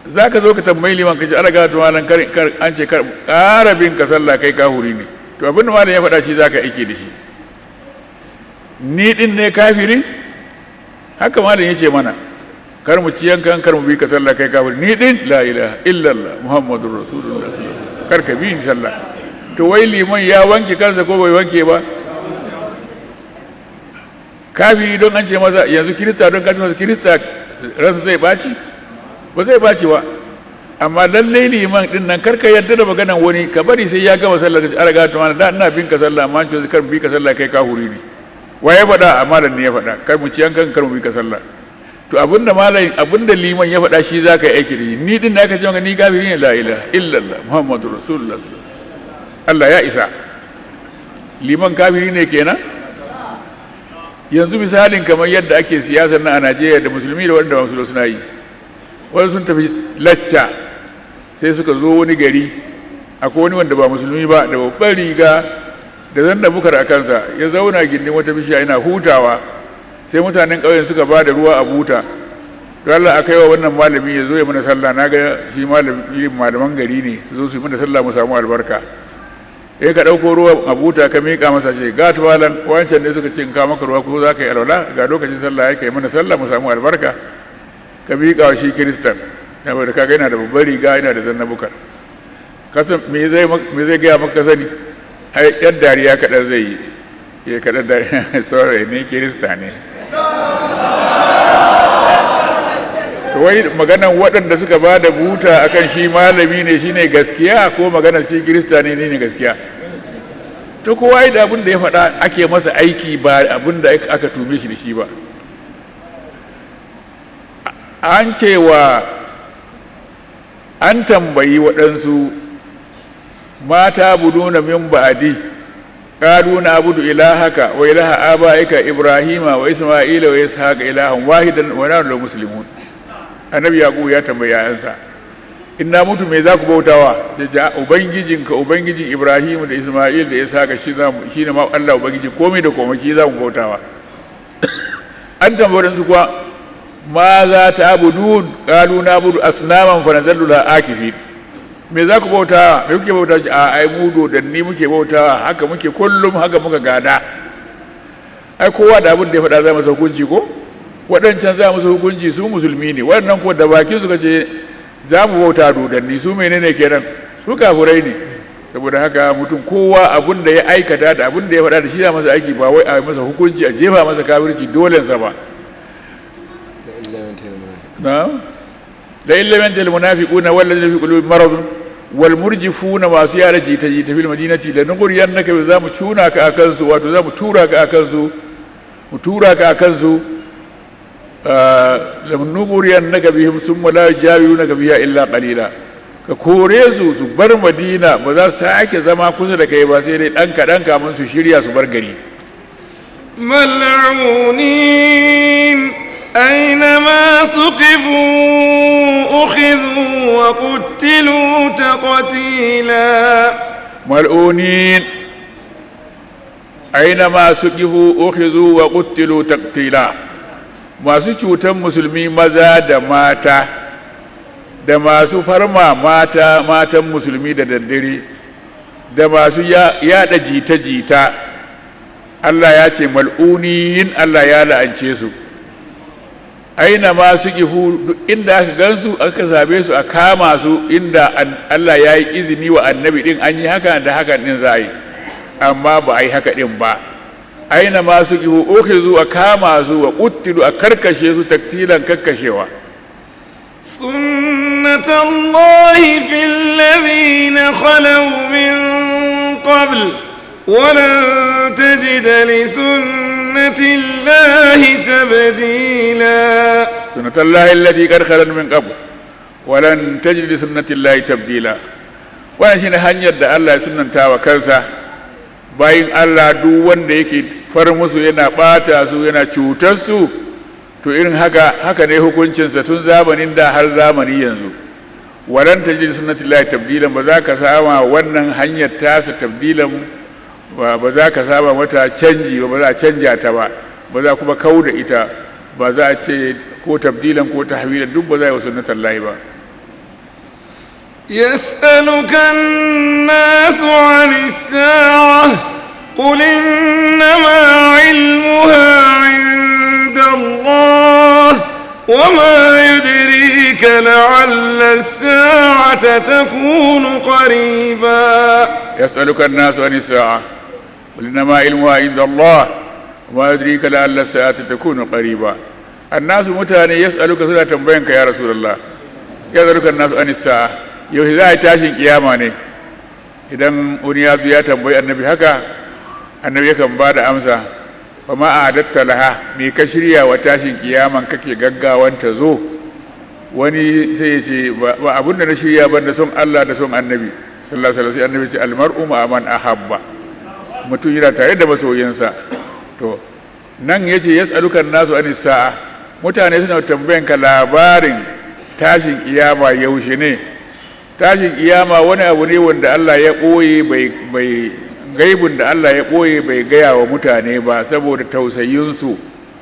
za ka zo ka tambayi liman ka ce ala ga malam kar kar- an ce kar ƙara bin ka sallah kai kahuri ne to abin da malam ya faɗa shi za ka aiki da shi ni din ne kafiri haka malam ya ce mana kar mu ci yankan kar mu bi ka sallah kai kahuri ni din la ilaha illallah muhammadur rasulullah sallallahu alaihi wasallam kar ka bi ni sallah to wai liman ya wanke kansa ko bai wanke ba kafiri don an ce masa yanzu kirista don ka ce masa kirista ransa zai baci ba zai baci ba amma lallai liman din nan karka yadda da maganan wani ka bari sai ya gama sallah ka araga to mana da ina bin ka sallah amma an ce kar mu bi ka sallah kai ka huri ne wa ya faɗa amma dan ne ya faɗa kar mu ci yankan kar mu bi ka sallah to abinda malam abinda liman ya faɗa shi za ka yi aiki da shi ni din da aka ce maka ni kafiri ne la ilaha illallah muhammadur rasulullah sallallahu alaihi wasallam Allah ya isa liman kafiri ne kenan yanzu misalin kamar yadda ake siyasar na a najeriya da musulmi da wanda ba musulmi suna yi wani sun tafi lacca sai suka zo wani gari akwai wani wanda ba musulmi ba da babban riga da zan da bukar a kansa ya zauna gindin wata bishiya yana hutawa sai mutanen ƙauyen suka ba da ruwa a buta to Allah aka yi wa wannan malami ya zo ya mana sallah na ga shi malami malaman gari ne su zo su yi mana sallah mu samu albarka in ka ɗauko ruwa a buta ka miƙa masa ce ga tuwalan wancan ne suka ce in ka maka ruwa ko za ka yi alwala ga lokacin sallah ya kai mana sallah mu samu albarka ka miƙa wa shi kiristan saboda kaga yana da babbar riga yana da zanna bukar kasan me zai me zai gaya maka sani ai yan dariya kaɗan zai yi ya kaɗan dariya sorry ne kirista ne wai maganan waɗanda suka ba da buta akan shi malami ne shine gaskiya ko maganar shi kirista ne ne gaskiya to kowa yi da abin da ya faɗa ake masa aiki ba abin da aka tume shi da shi ba an cewa an tambayi waɗansu mata buduna min ba'adi قالوا نعبد إلهك وإله آبائك إبراهيم وإسماعيل وإسحاق إلها واحدا ونحن له مسلمون annabi yaƙu ya tambayi yayansa in na mutu me za ku bautawa da ja ubangijinka ubangijin ibrahim da isma'il da isaka shi za mu shine ma Allah ubangiji komai da komai shi za mu bautawa an tambaye su kuwa ma za ta abudun qalu nabudu asnaman fa nazallu la akifin me za ku bautawa me kuke bautawa a ai mu dodanni muke bautawa haka muke kullum haka muka gada ai kowa da abin da ya faɗa za masa hukunci ko waɗancan za musu hukunci su musulmi ne waɗannan ko da bakin suka ce za mu bauta dodanni su menene kenan su kafurai ne saboda haka mutum kowa abin da ya aikata da abin da ya faɗa da shi za masa aiki ba wai a masa hukunci a jefa masa kafirci dolensa ba na la illamanta almunafiquna wallazina fi qulubihim maradun wal murjifuna masu yara jita jita fil madinati la nughriyannaka bi za mu cuna ka akan su wato za mu tura ka akan su mu tura ka akan su nuguriyannaka bihim summa la yujawirunaka biha illa qalila ka kore su su bar madina ba za su sake zama kusa da kai ba sai dai dan kaɗan kamun su shirya su bar gari ملعونين أينما ثقفوا أخذوا وقتلوا تقتيلا mal'unin aina suqifu ukhizu wa qutilu taqtila masu cutan musulmi maza da mata da masu farma mata matan musulmi da daddare da masu yada jita-jita Allah ya ce mal'uniyin Allah ya la'ance su aina ma su kifu duk inda aka gansu aka same su a kama su inda Allah ya yi izini wa annabi din an yi haka da haka din za a yi amma ba a yi haka din ba aina ma su kifu ukhizu a kama su wa quttilu a karkashe su taktilan kakkashewa سنة الله في الذين خلوا من قبل ولن تجد لسنة الله تبديلا سنة الله التي قد خلت من قبل ولن تجد لسنة الله تبديلا wannan shine hanyar da Allah ya sunanta wa kansa bayan Allah duk wanda yake far musu yana bata su yana cutar su to irin haka haka ne hukuncinsa tun zamanin da har zamani yanzu walan tajid sunnatillahi tabdilan ba za ka sama wannan hanyar tasa tabdilan ba za ka saba mata canji ba za a canja ta ba ba za kuma kau da ita ba za a ce ko tabdilan ko tahwilan duk ba za a yi wa sunnatallahi ba يسألك الناس عن الساعة قل إنما علمها عند الله وما يدريك لعل الساعة تكون قريبا يسألك الناس عن الساعة قل إنما علمها عند الله وما يدريك لعل الساعة تكون قريبا الناس متاني يسألك سنة تنبينك يا رسول الله يسألك الناس عن الساعة yau za a yi tashin kiyama ne idan wani ya ya tambayi annabi haka annabi yakan ba da amsa ba ma a hadatta laha me ka shirya wa tashin kiyaman kake gaggawan ta zo wani sai ya ce ba abin da na shirya ban da son Allah da son annabi sallallahu alaihi wasallam annabi ce almar'u ma man ahabba mutum yana tare da masoyinsa to nan yace yas'alukan nasu anis sa'a mutane suna tambayan ka labarin tashin kiyama yaushe ne tashin kiyama wani abu ne wanda Allah ya ɓoye bai gaibun da Allah ya ɓoye bai gaya wa mutane ba saboda tausayinsu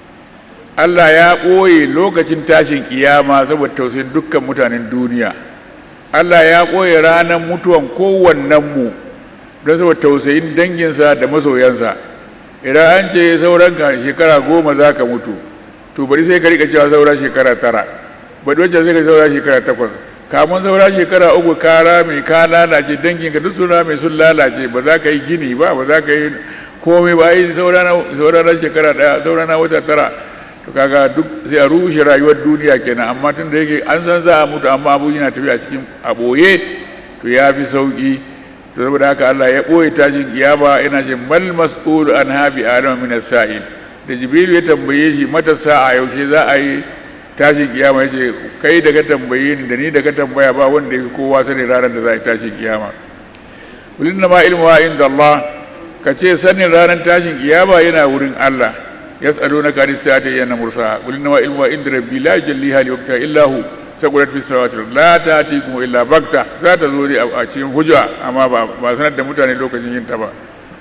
Allah ya ɓoye lokacin tashin kiyama saboda tausayin dukkan mutanen duniya Allah ya ɓoye ranar mutuwan kowannenmu don saboda tausayin danginsa da masoyansa idan an ce sauranka shekara goma za ka mutu to bari sai ka rika cewa saura shekara tara bari wancan sai ka saura shekara takwas kamun saura shekara uku ka rame ka lalace dangin ka duk sun rame sun lalace ba za ka yi gini ba ba za ka yi komai ba yi saura na shekara daya saura na wata tara to kaga duk sai a rushe rayuwar duniya kenan amma tun da yake an san za a mutu amma abu yana tafiya cikin a ɓoye to ya fi sauki to saboda haka Allah ya ɓoye tashin kiyama yana ce mal mas'ulu an habi adama min as-sa'il da jibril ya tambaye shi mata sa'a yaushe za a yi tashin kiyama ya ce kai da ka tambaye ni da ni da ka tambaya ba wanda ya fi kowa sani ranar da za a yi tashin kiyama kulin ma ilmu inda Allah ka ce sanin ranar tashin kiyama yana wurin Allah ya tsaro na kari ta ta yana mursa kulin ma ilmu inda rabbi la jalli hali wakta illa hu sakulat fi samawati la ta ti kuma illa bakta za ta zo a cikin hujja amma ba sanar da mutane lokacin yin ta ba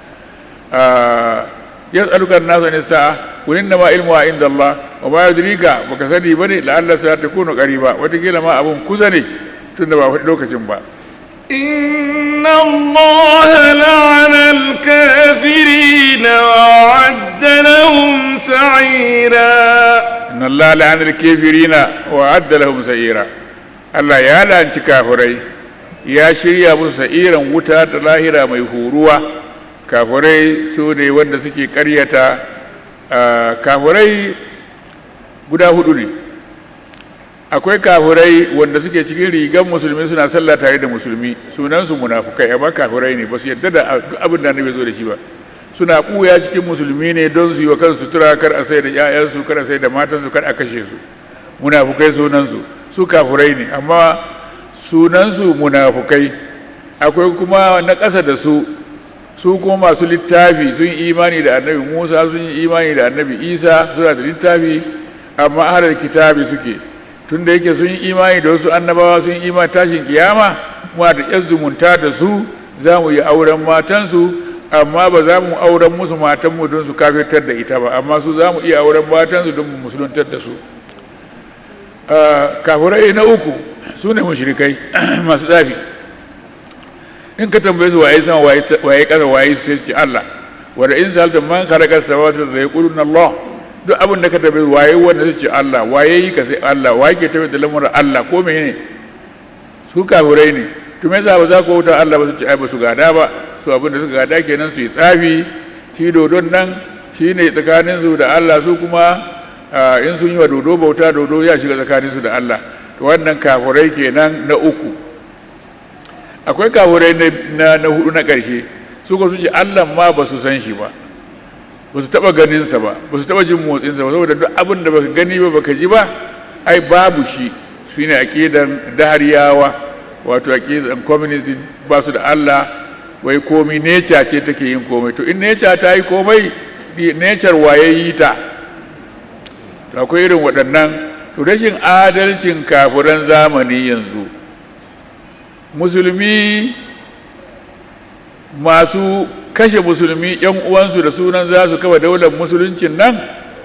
yas'aluka an-nasu an sa'a qul innama ilmuha inda Allah wa ma yudrika baka sani bane la'alla sa takunu qariba watakila ma abun kusa ne tunda ba faɗi lokacin ba إن الله لعن الكافرين وأعد لهم سعيرا إن الله لعن الكافرين وأعد لهم سعيرا Allah ya lanci kafirai ya shirya musu sa'iran wuta ta lahira mai huruwa kafirai su ne wanda suke karyata kafirai guda hudu ne akwai kafirai wanda suke cikin rigan musulmi suna sallah tare da musulmi sunansu munafukai amma kafirai ne ba su yadda da duk abin da annabi zo da shi ba suna ɓuya cikin musulmi ne don su yi wa kansu sutura kar a sai da 'ya'yansu kar a sai da matansu kar a kashe su munafukai sunansu su kafirai ne amma sunansu munafukai akwai kuma na ƙasa da su su kuma masu littafi sun yi imani da annabi musa sun yi imani da annabi isa suna da littafi amma ahalar kitabi suke tun da yake sun yi imani da wasu annabawa sun yi imani tashin kiyama muna da yan zumunta da su za mu yi auren matansu amma ba za mu auren musu matanmu don su kafirtar da ita ba amma su za mu iya auren matansu don mu musuluntar da su kafirai na uku su ne mushrikai masu tsafi in ka tambaye su waye sama waye kasa waye su sai su ce Allah wanda in salta man khalaqa samawati da yaquluna Allah duk abin da ka tambaye su waye wanda su ce Allah waye yi ka sai Allah waye ke tabbata da lamuran Allah ko menene su kafirai ne to me yasa ba za ku wuta Allah ba su ce ai ba su gada ba su abin da suka gada kenan su yi tsafi shi dodon nan shine tsakanin su da Allah su kuma in sun yi wa dodo bauta dodo ya shiga tsakanin su da Allah to wannan kafirai kenan na uku akwai kafirai na na hudu na ƙarshe su ko su ce Allah ma ba su san shi ba ba su taɓa ganinsa ba ba su taɓa jin motsinsa ba saboda duk abin da baka gani ba baka ji ba ai babu shi su ne aƙidan dahariyawa wato aƙidan communism ba su da Allah wai komi neca ce take yin komai to in neca ta yi komai necar waye yi ta to akwai irin waɗannan to rashin adalcin kafiran zamani yanzu musulmi masu kashe musulmi yan uwansu da sunan za su kafa daular musuluncin nan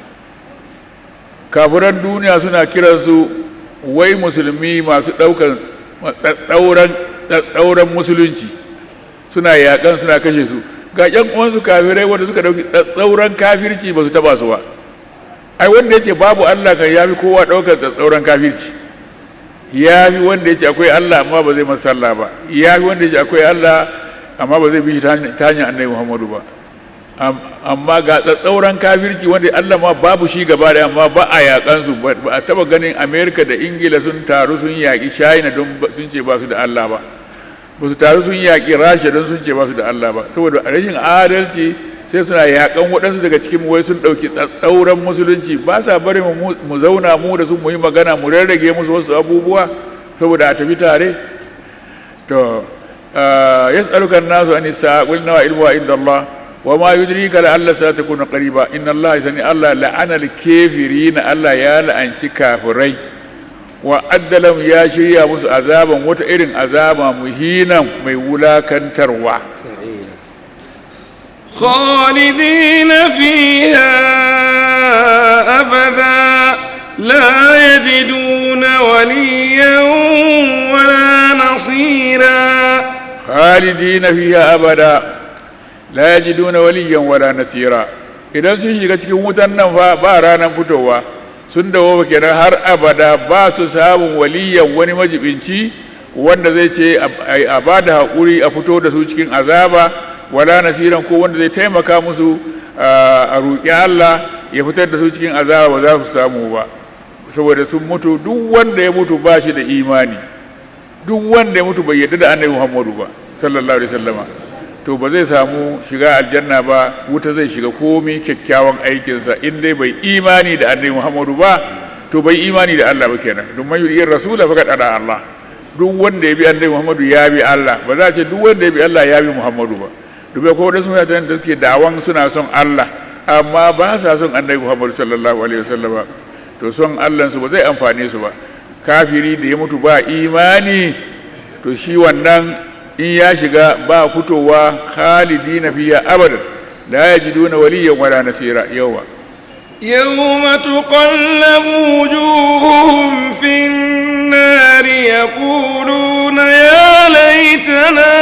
kafiran duniya suna kiransu wai musulmi masu ɗaukar ɗauran tsauran musulunci suna yakan suna kashe su ga yan uwansu kafirai wanda suka dauki tsauran kafirci ba su taba su ba ai wanda yace babu Allah kan yafi kowa daukar tsauran kafirci yafi wanda yace akwai Allah amma ba zai masa sallah ba yafi wanda yace akwai Allah amma ba zai bi ta hanyar annabi Muhammadu ba amma ga tsatsauran kafirci wanda Allah ma babu shi gaba da amma ba a yakan su ba a taba ganin Amerika da Ingila sun taru sun yaki China don sun ce ba su da Allah ba ba su taru sun yaki Rasha don sun ce ba su da Allah ba saboda rashin adalci sai suna yakan waɗansu daga cikin wai sun ɗauki tsatsauran musulunci ba sa bari mu zauna mu da su mu yi magana mu rarrage musu wasu abubuwa saboda a tafi tare to yas'aluka an-nasu an sa'a qul nawa ilmu inda Allah wa ma yudrika la alla sa takuna qariba inna Allah sani Allah la'ana al-kafirin Allah ya la'anci kafirai wa addalam ya shirya musu azaban wata irin azaba muhinan mai wulakantarwa خالدين فيها أبدا لا يجدون وليا ولا نصيرا خالدين فيها أبدا لا يجدون وليا ولا نصيرا idan sun shiga cikin wutan nan fa ba ranar fitowa sun dawo kenan har abada ba su samun waliyan wani majibinci wanda zai ce a ba da haƙuri a fito da su cikin azaba wala nasiran ko wanda zai taimaka musu a roƙi Allah ya fitar da su cikin azaba ba za su samu ba saboda sun mutu duk wanda ya mutu ba shi da imani duk wanda ya mutu bai yarda da annabi Muhammadu ba sallallahu alaihi wasallama to ba zai samu shiga aljanna ba wuta zai shiga komai kyakkyawan aikinsa in dai bai imani da annabi Muhammadu ba to bai imani da Allah ba kenan don man yuri rasula faqad ada Allah duk wanda ya bi annabi Muhammadu ya bi Allah ba za a ce duk wanda ya bi Allah ya bi Muhammadu ba dubai ko wadansu mutane da suke dawon suna son Allah amma ba sa son annabi Muhammadu sallallahu alaihi wasallama to son Allah su ba zai amfane su ba kafiri da ya mutu ba imani to shi wannan in ya shiga ba fitowa khalidina fiya abadan la yajiduna waliyan wala nasira yawa يوم تقلب وجوههم في النار يقولون يا ليتنا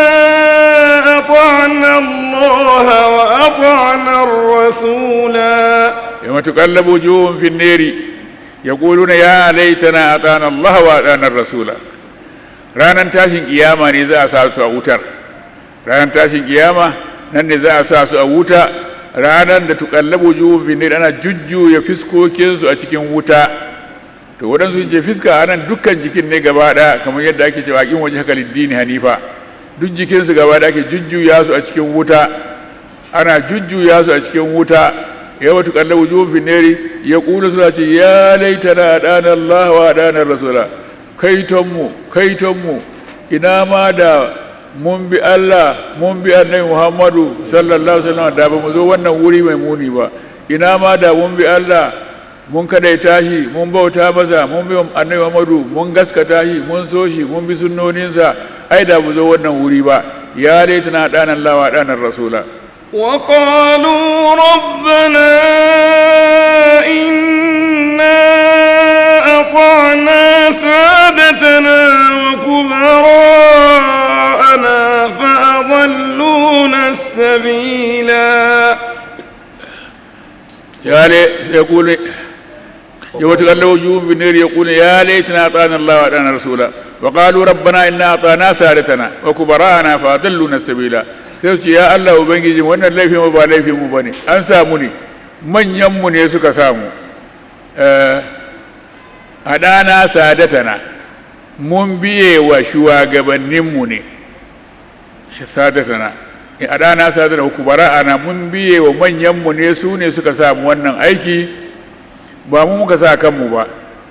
أطعنا الله وأطعنا الرسولا يوم تقلب وجوههم في النار يقولون يا ليتنا أطعنا الله وأطعنا الرسول ranar tashin kiyama ne za a sa su a wutar ranar tashin kiyama nan ne za a sa su a wuta ranar da tukallabu juhun finir ana jujjuya fiskokinsu a cikin wuta to waɗansu sun ce fiska a nan dukkan jikin ne gaba ɗaya kamar yadda ake cewa kin waje haka liddini hanifa duk jikinsu gaba ɗaya ake jujjuya su a cikin wuta ana jujjuya su a cikin wuta yawa tukallabu juhun finir ya ƙulu suna ce ya laitana ɗana Allah wa ɗanar rasula kaitonmu kaitonmu ina ma da mun bi Allah mun bi annabi Muhammadu sallallahu alaihi wasallam da ba mu zo wannan wuri mai muni ba ina ma da mun bi Allah mun kadai tashi mun bauta masa mun bi annabi Muhammadu mun gaskata shi mun so shi mun bi sunnoninsa ai da mu zo wannan wuri ba ya laitana dana Allah wa dana rasula وقالوا ربنا إنا أطعنا سادتنا وكبراءنا فأضلونا السبيلا يا ليت يقول يوم تقلب وجوههم في النار يقول يا ليتنا اطعنا الله واطعنا رسولا وقالوا ربنا انا اطعنا سادتنا وكبراءنا فاضلونا السبيلا sai su ce ya Allah ubangiji wannan laifin mu ba laifin mu bane an samu ne manyan mu ne suka samu a ɗana sadatana mun biye wa shugabanninmu ne sadatana a ɗana sadatana kubara ana mun biye wa manyanmu ne su ne suka samu wannan aiki ba mu muka sa kanmu ba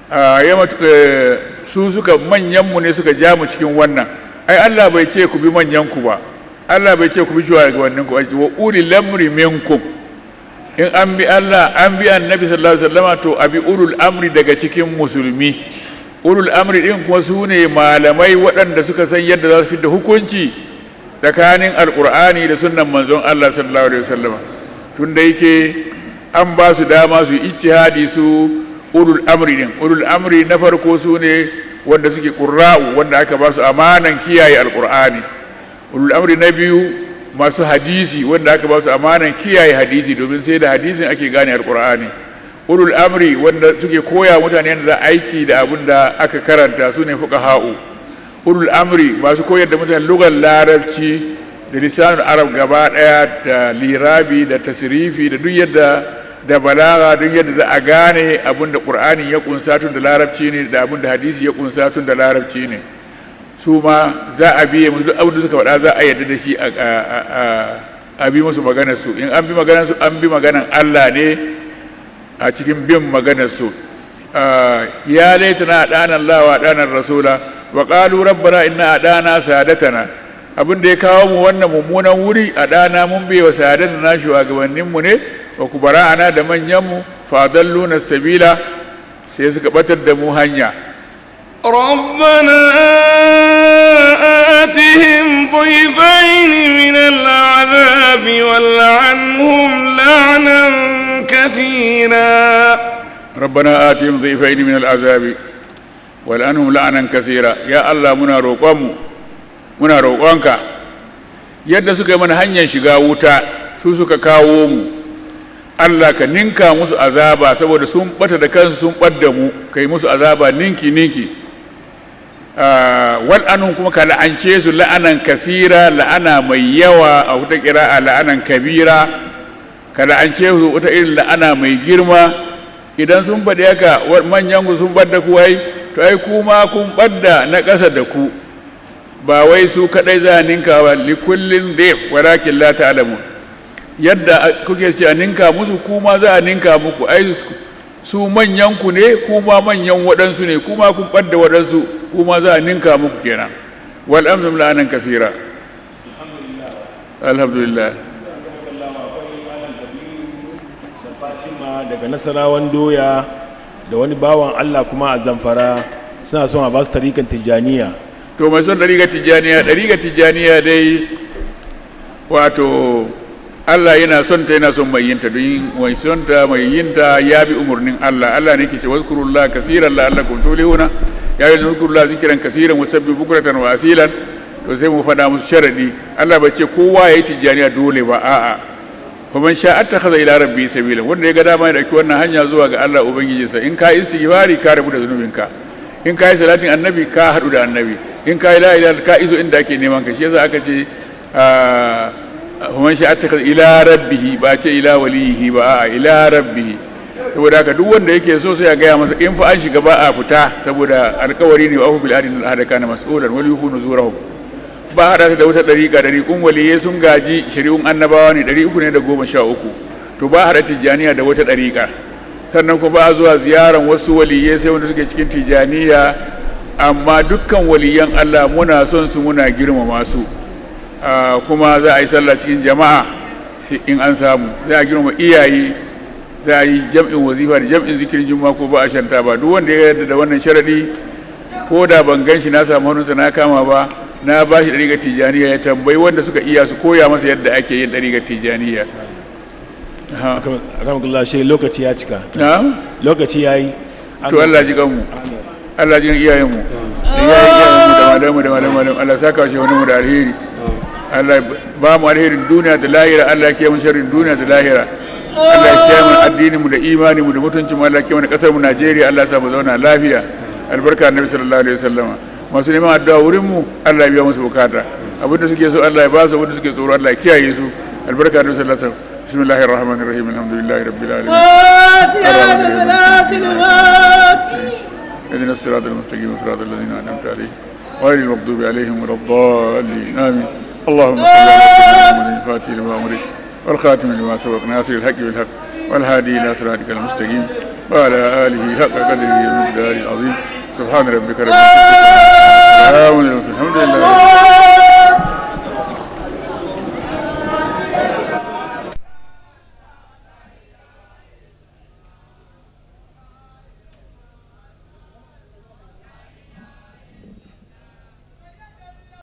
su suka manyanmu ne suka ja mu cikin wannan ai Allah bai ce ku bi manyanku ba Allah bai ce ku bi shugabanninku ba wa uli lamri minkum in an bi Allah an bi annabi sallallahu alaihi wasallama to abi ulul amri daga cikin musulmi ulul amri din kuma su ne malamai waɗanda suka san yadda za su fidda hukunci tsakanin alkur'ani da sunnan manzon Allah sallallahu alaihi wasallama tun da yake an ba su dama su ijtihadi su ulul amri din ulul amri na farko su ne wanda suke ƙurra'u wanda aka ba su amanan kiyaye alƙur'ani ulul amri na biyu masu hadisi wanda aka ba su amanan kiyaye hadisi domin sai da hadisin ake gane alƙur'ani ulul amri wanda suke koya mutane da aiki da abin da aka karanta su ne fuqaha'u ulul amri masu koyar da mutane lugar larabci da lisanul arab gaba daya da lirabi da tasrifi da duk yadda da balaga duk yadda za a gane abin da qur'ani ya kunsa tun da larabci ne da abin da hadisi ya kunsa tun da larabci ne su ma za a biye musu duk abin da suka faɗa za a yadda da shi a bi musu maganar su in an bi maganar su an bi maganar Allah ne a cikin bin maganar su ya laitana adana Allah wa adana rasula wa qalu rabbana inna adana sadatana abin da ya kawo mu wannan mummunan wuri a dana mun bai wa sadatana shugabannin mu ne wa kubara ana da manyan mu fadalluna sabila sai suka batar da mu hanya ربنا آتهم ضيفين من العذاب والعنهم لعنا كثيرا ربنا آتهم ضيفين من العذاب والأنهم لعنا كثيرا يا الله منا روقم منا روقانك yadda suka yi mana hanyar shiga wuta su suka kawo mu Allah ka ninka musu azaba saboda sun bata da kansu sun ɓadda mu kai musu azaba ninki ninki wal anhum kuma ka la'ance su la'anan kasira la'ana mai yawa a wata kira'a la'anan kabira ka la'ance su wata irin la'ana mai girma idan sun faɗi haka manyan ku sun ɓadda ku wai to ai kuma kun ɓadda na ƙasa da ku ba wai su kaɗai za a ninka ba likullin dhif walakin la ta'lamun yadda kuke ce a ninka musu kuma za a ninka muku ai su manyan ku ne kuma manyan waɗansu ne kuma kun ɓadda waɗansu kuma za a ninka muku kenan wal amru la'anan kasira alhamdulillah daga nasarawan doya da wani bawan allah kuma a zamfara suna son a ba su tarikan tijjaniya to mai son ɗariƙar tijjaniya ɗariƙar tijjaniya dai wato allah yana son ta yana son mai yinta don mai son ta mai yinta ya bi umarnin allah allah ne ke ce wazkurullah kasiran la'allakum tulihuna ya yi wazkurullah zikiran kasiran wasabbi bukratan wa asilan to sai mu faɗa musu sharadi allah bai ce kowa ya yi tijjaniya dole ba a'a faman sha attakhadha ila rabbi sabila wanda ya ga dama ya dauki wannan hanya zuwa ga Allah ubangijinsa in ka yi istighfari ka rabu da zunubinka in ka yi salatin annabi ka hadu da annabi in ka yi la ilaha ka iso inda ake neman ka shi yasa aka ce faman sha attakhadha ila rabbihi ba ce ila walihi ba a'a ila rabbihi saboda haka duk wanda yake so sai ya gaya masa in fa an shiga ba a fita saboda alkawari ne wa ahu bil adin al kana mas'ulan wal yufu nuzurahum ba haɗa da wata ɗariƙa ɗariƙun waliyai sun gaji shari'un annabawa ne ɗari uku ne da goma sha uku to ba haɗa tijjaniya da wata ɗariƙa sannan kuma ba zuwa ziyaran wasu waliyai sai wanda suke cikin tijjaniya amma dukkan waliyan allah muna son su muna girmama su kuma za a yi sallah cikin jama'a in an samu za a girmama iyaye za a yi jam'in wazifa da jam'in zikirin juma'a ko ba a shanta ba duk wanda ya yarda da wannan sharaɗi ko da ban gan shi na samu hannunsa na kama ba na ba shi ɗariƙar tijjaniya ya tambayi wanda suka iya su koya masa yadda ake yin ɗariƙar tijjaniya alhamdulillah shi lokaci ya cika na lokaci ya yi to Allah ji kanmu Allah ji kan iyayenmu da iyayen iyayenmu da malamu da malamu malamu Allah saka shi wani mu da alheri Allah ba mu alherin duniya da lahira Allah ke mun sharrin duniya da lahira Allah ya kiyaye mu addinin mu da imani mu da mutuncin mu Allah ya kiyaye mu kasar mu Najeriya Allah ya sa mu zauna lafiya albarka annabi sallallahu alaihi wasallama masu neman addu'a wurin mu Allah ya biya musu bukata abinda suke so Allah ya ba su abinda suke tsoro Allah ya kiyaye su albarka da sallallahu alaihi بسم الله الرحمن الرحيم الحمد لله رب العالمين اهدنا الصراط المستقيم صراط الذين انعمت عليهم غير المغضوب عليهم ولا الضالين امين اللهم صل على سيدنا محمد الفاتح لما امرك والخاتم لما سبق ناصر الحق بالحق والهادي الى صراطك المستقيم وعلى اله حق قدره ومقداره العظيم سبحان ربك رب العزه عما يصفون الحمد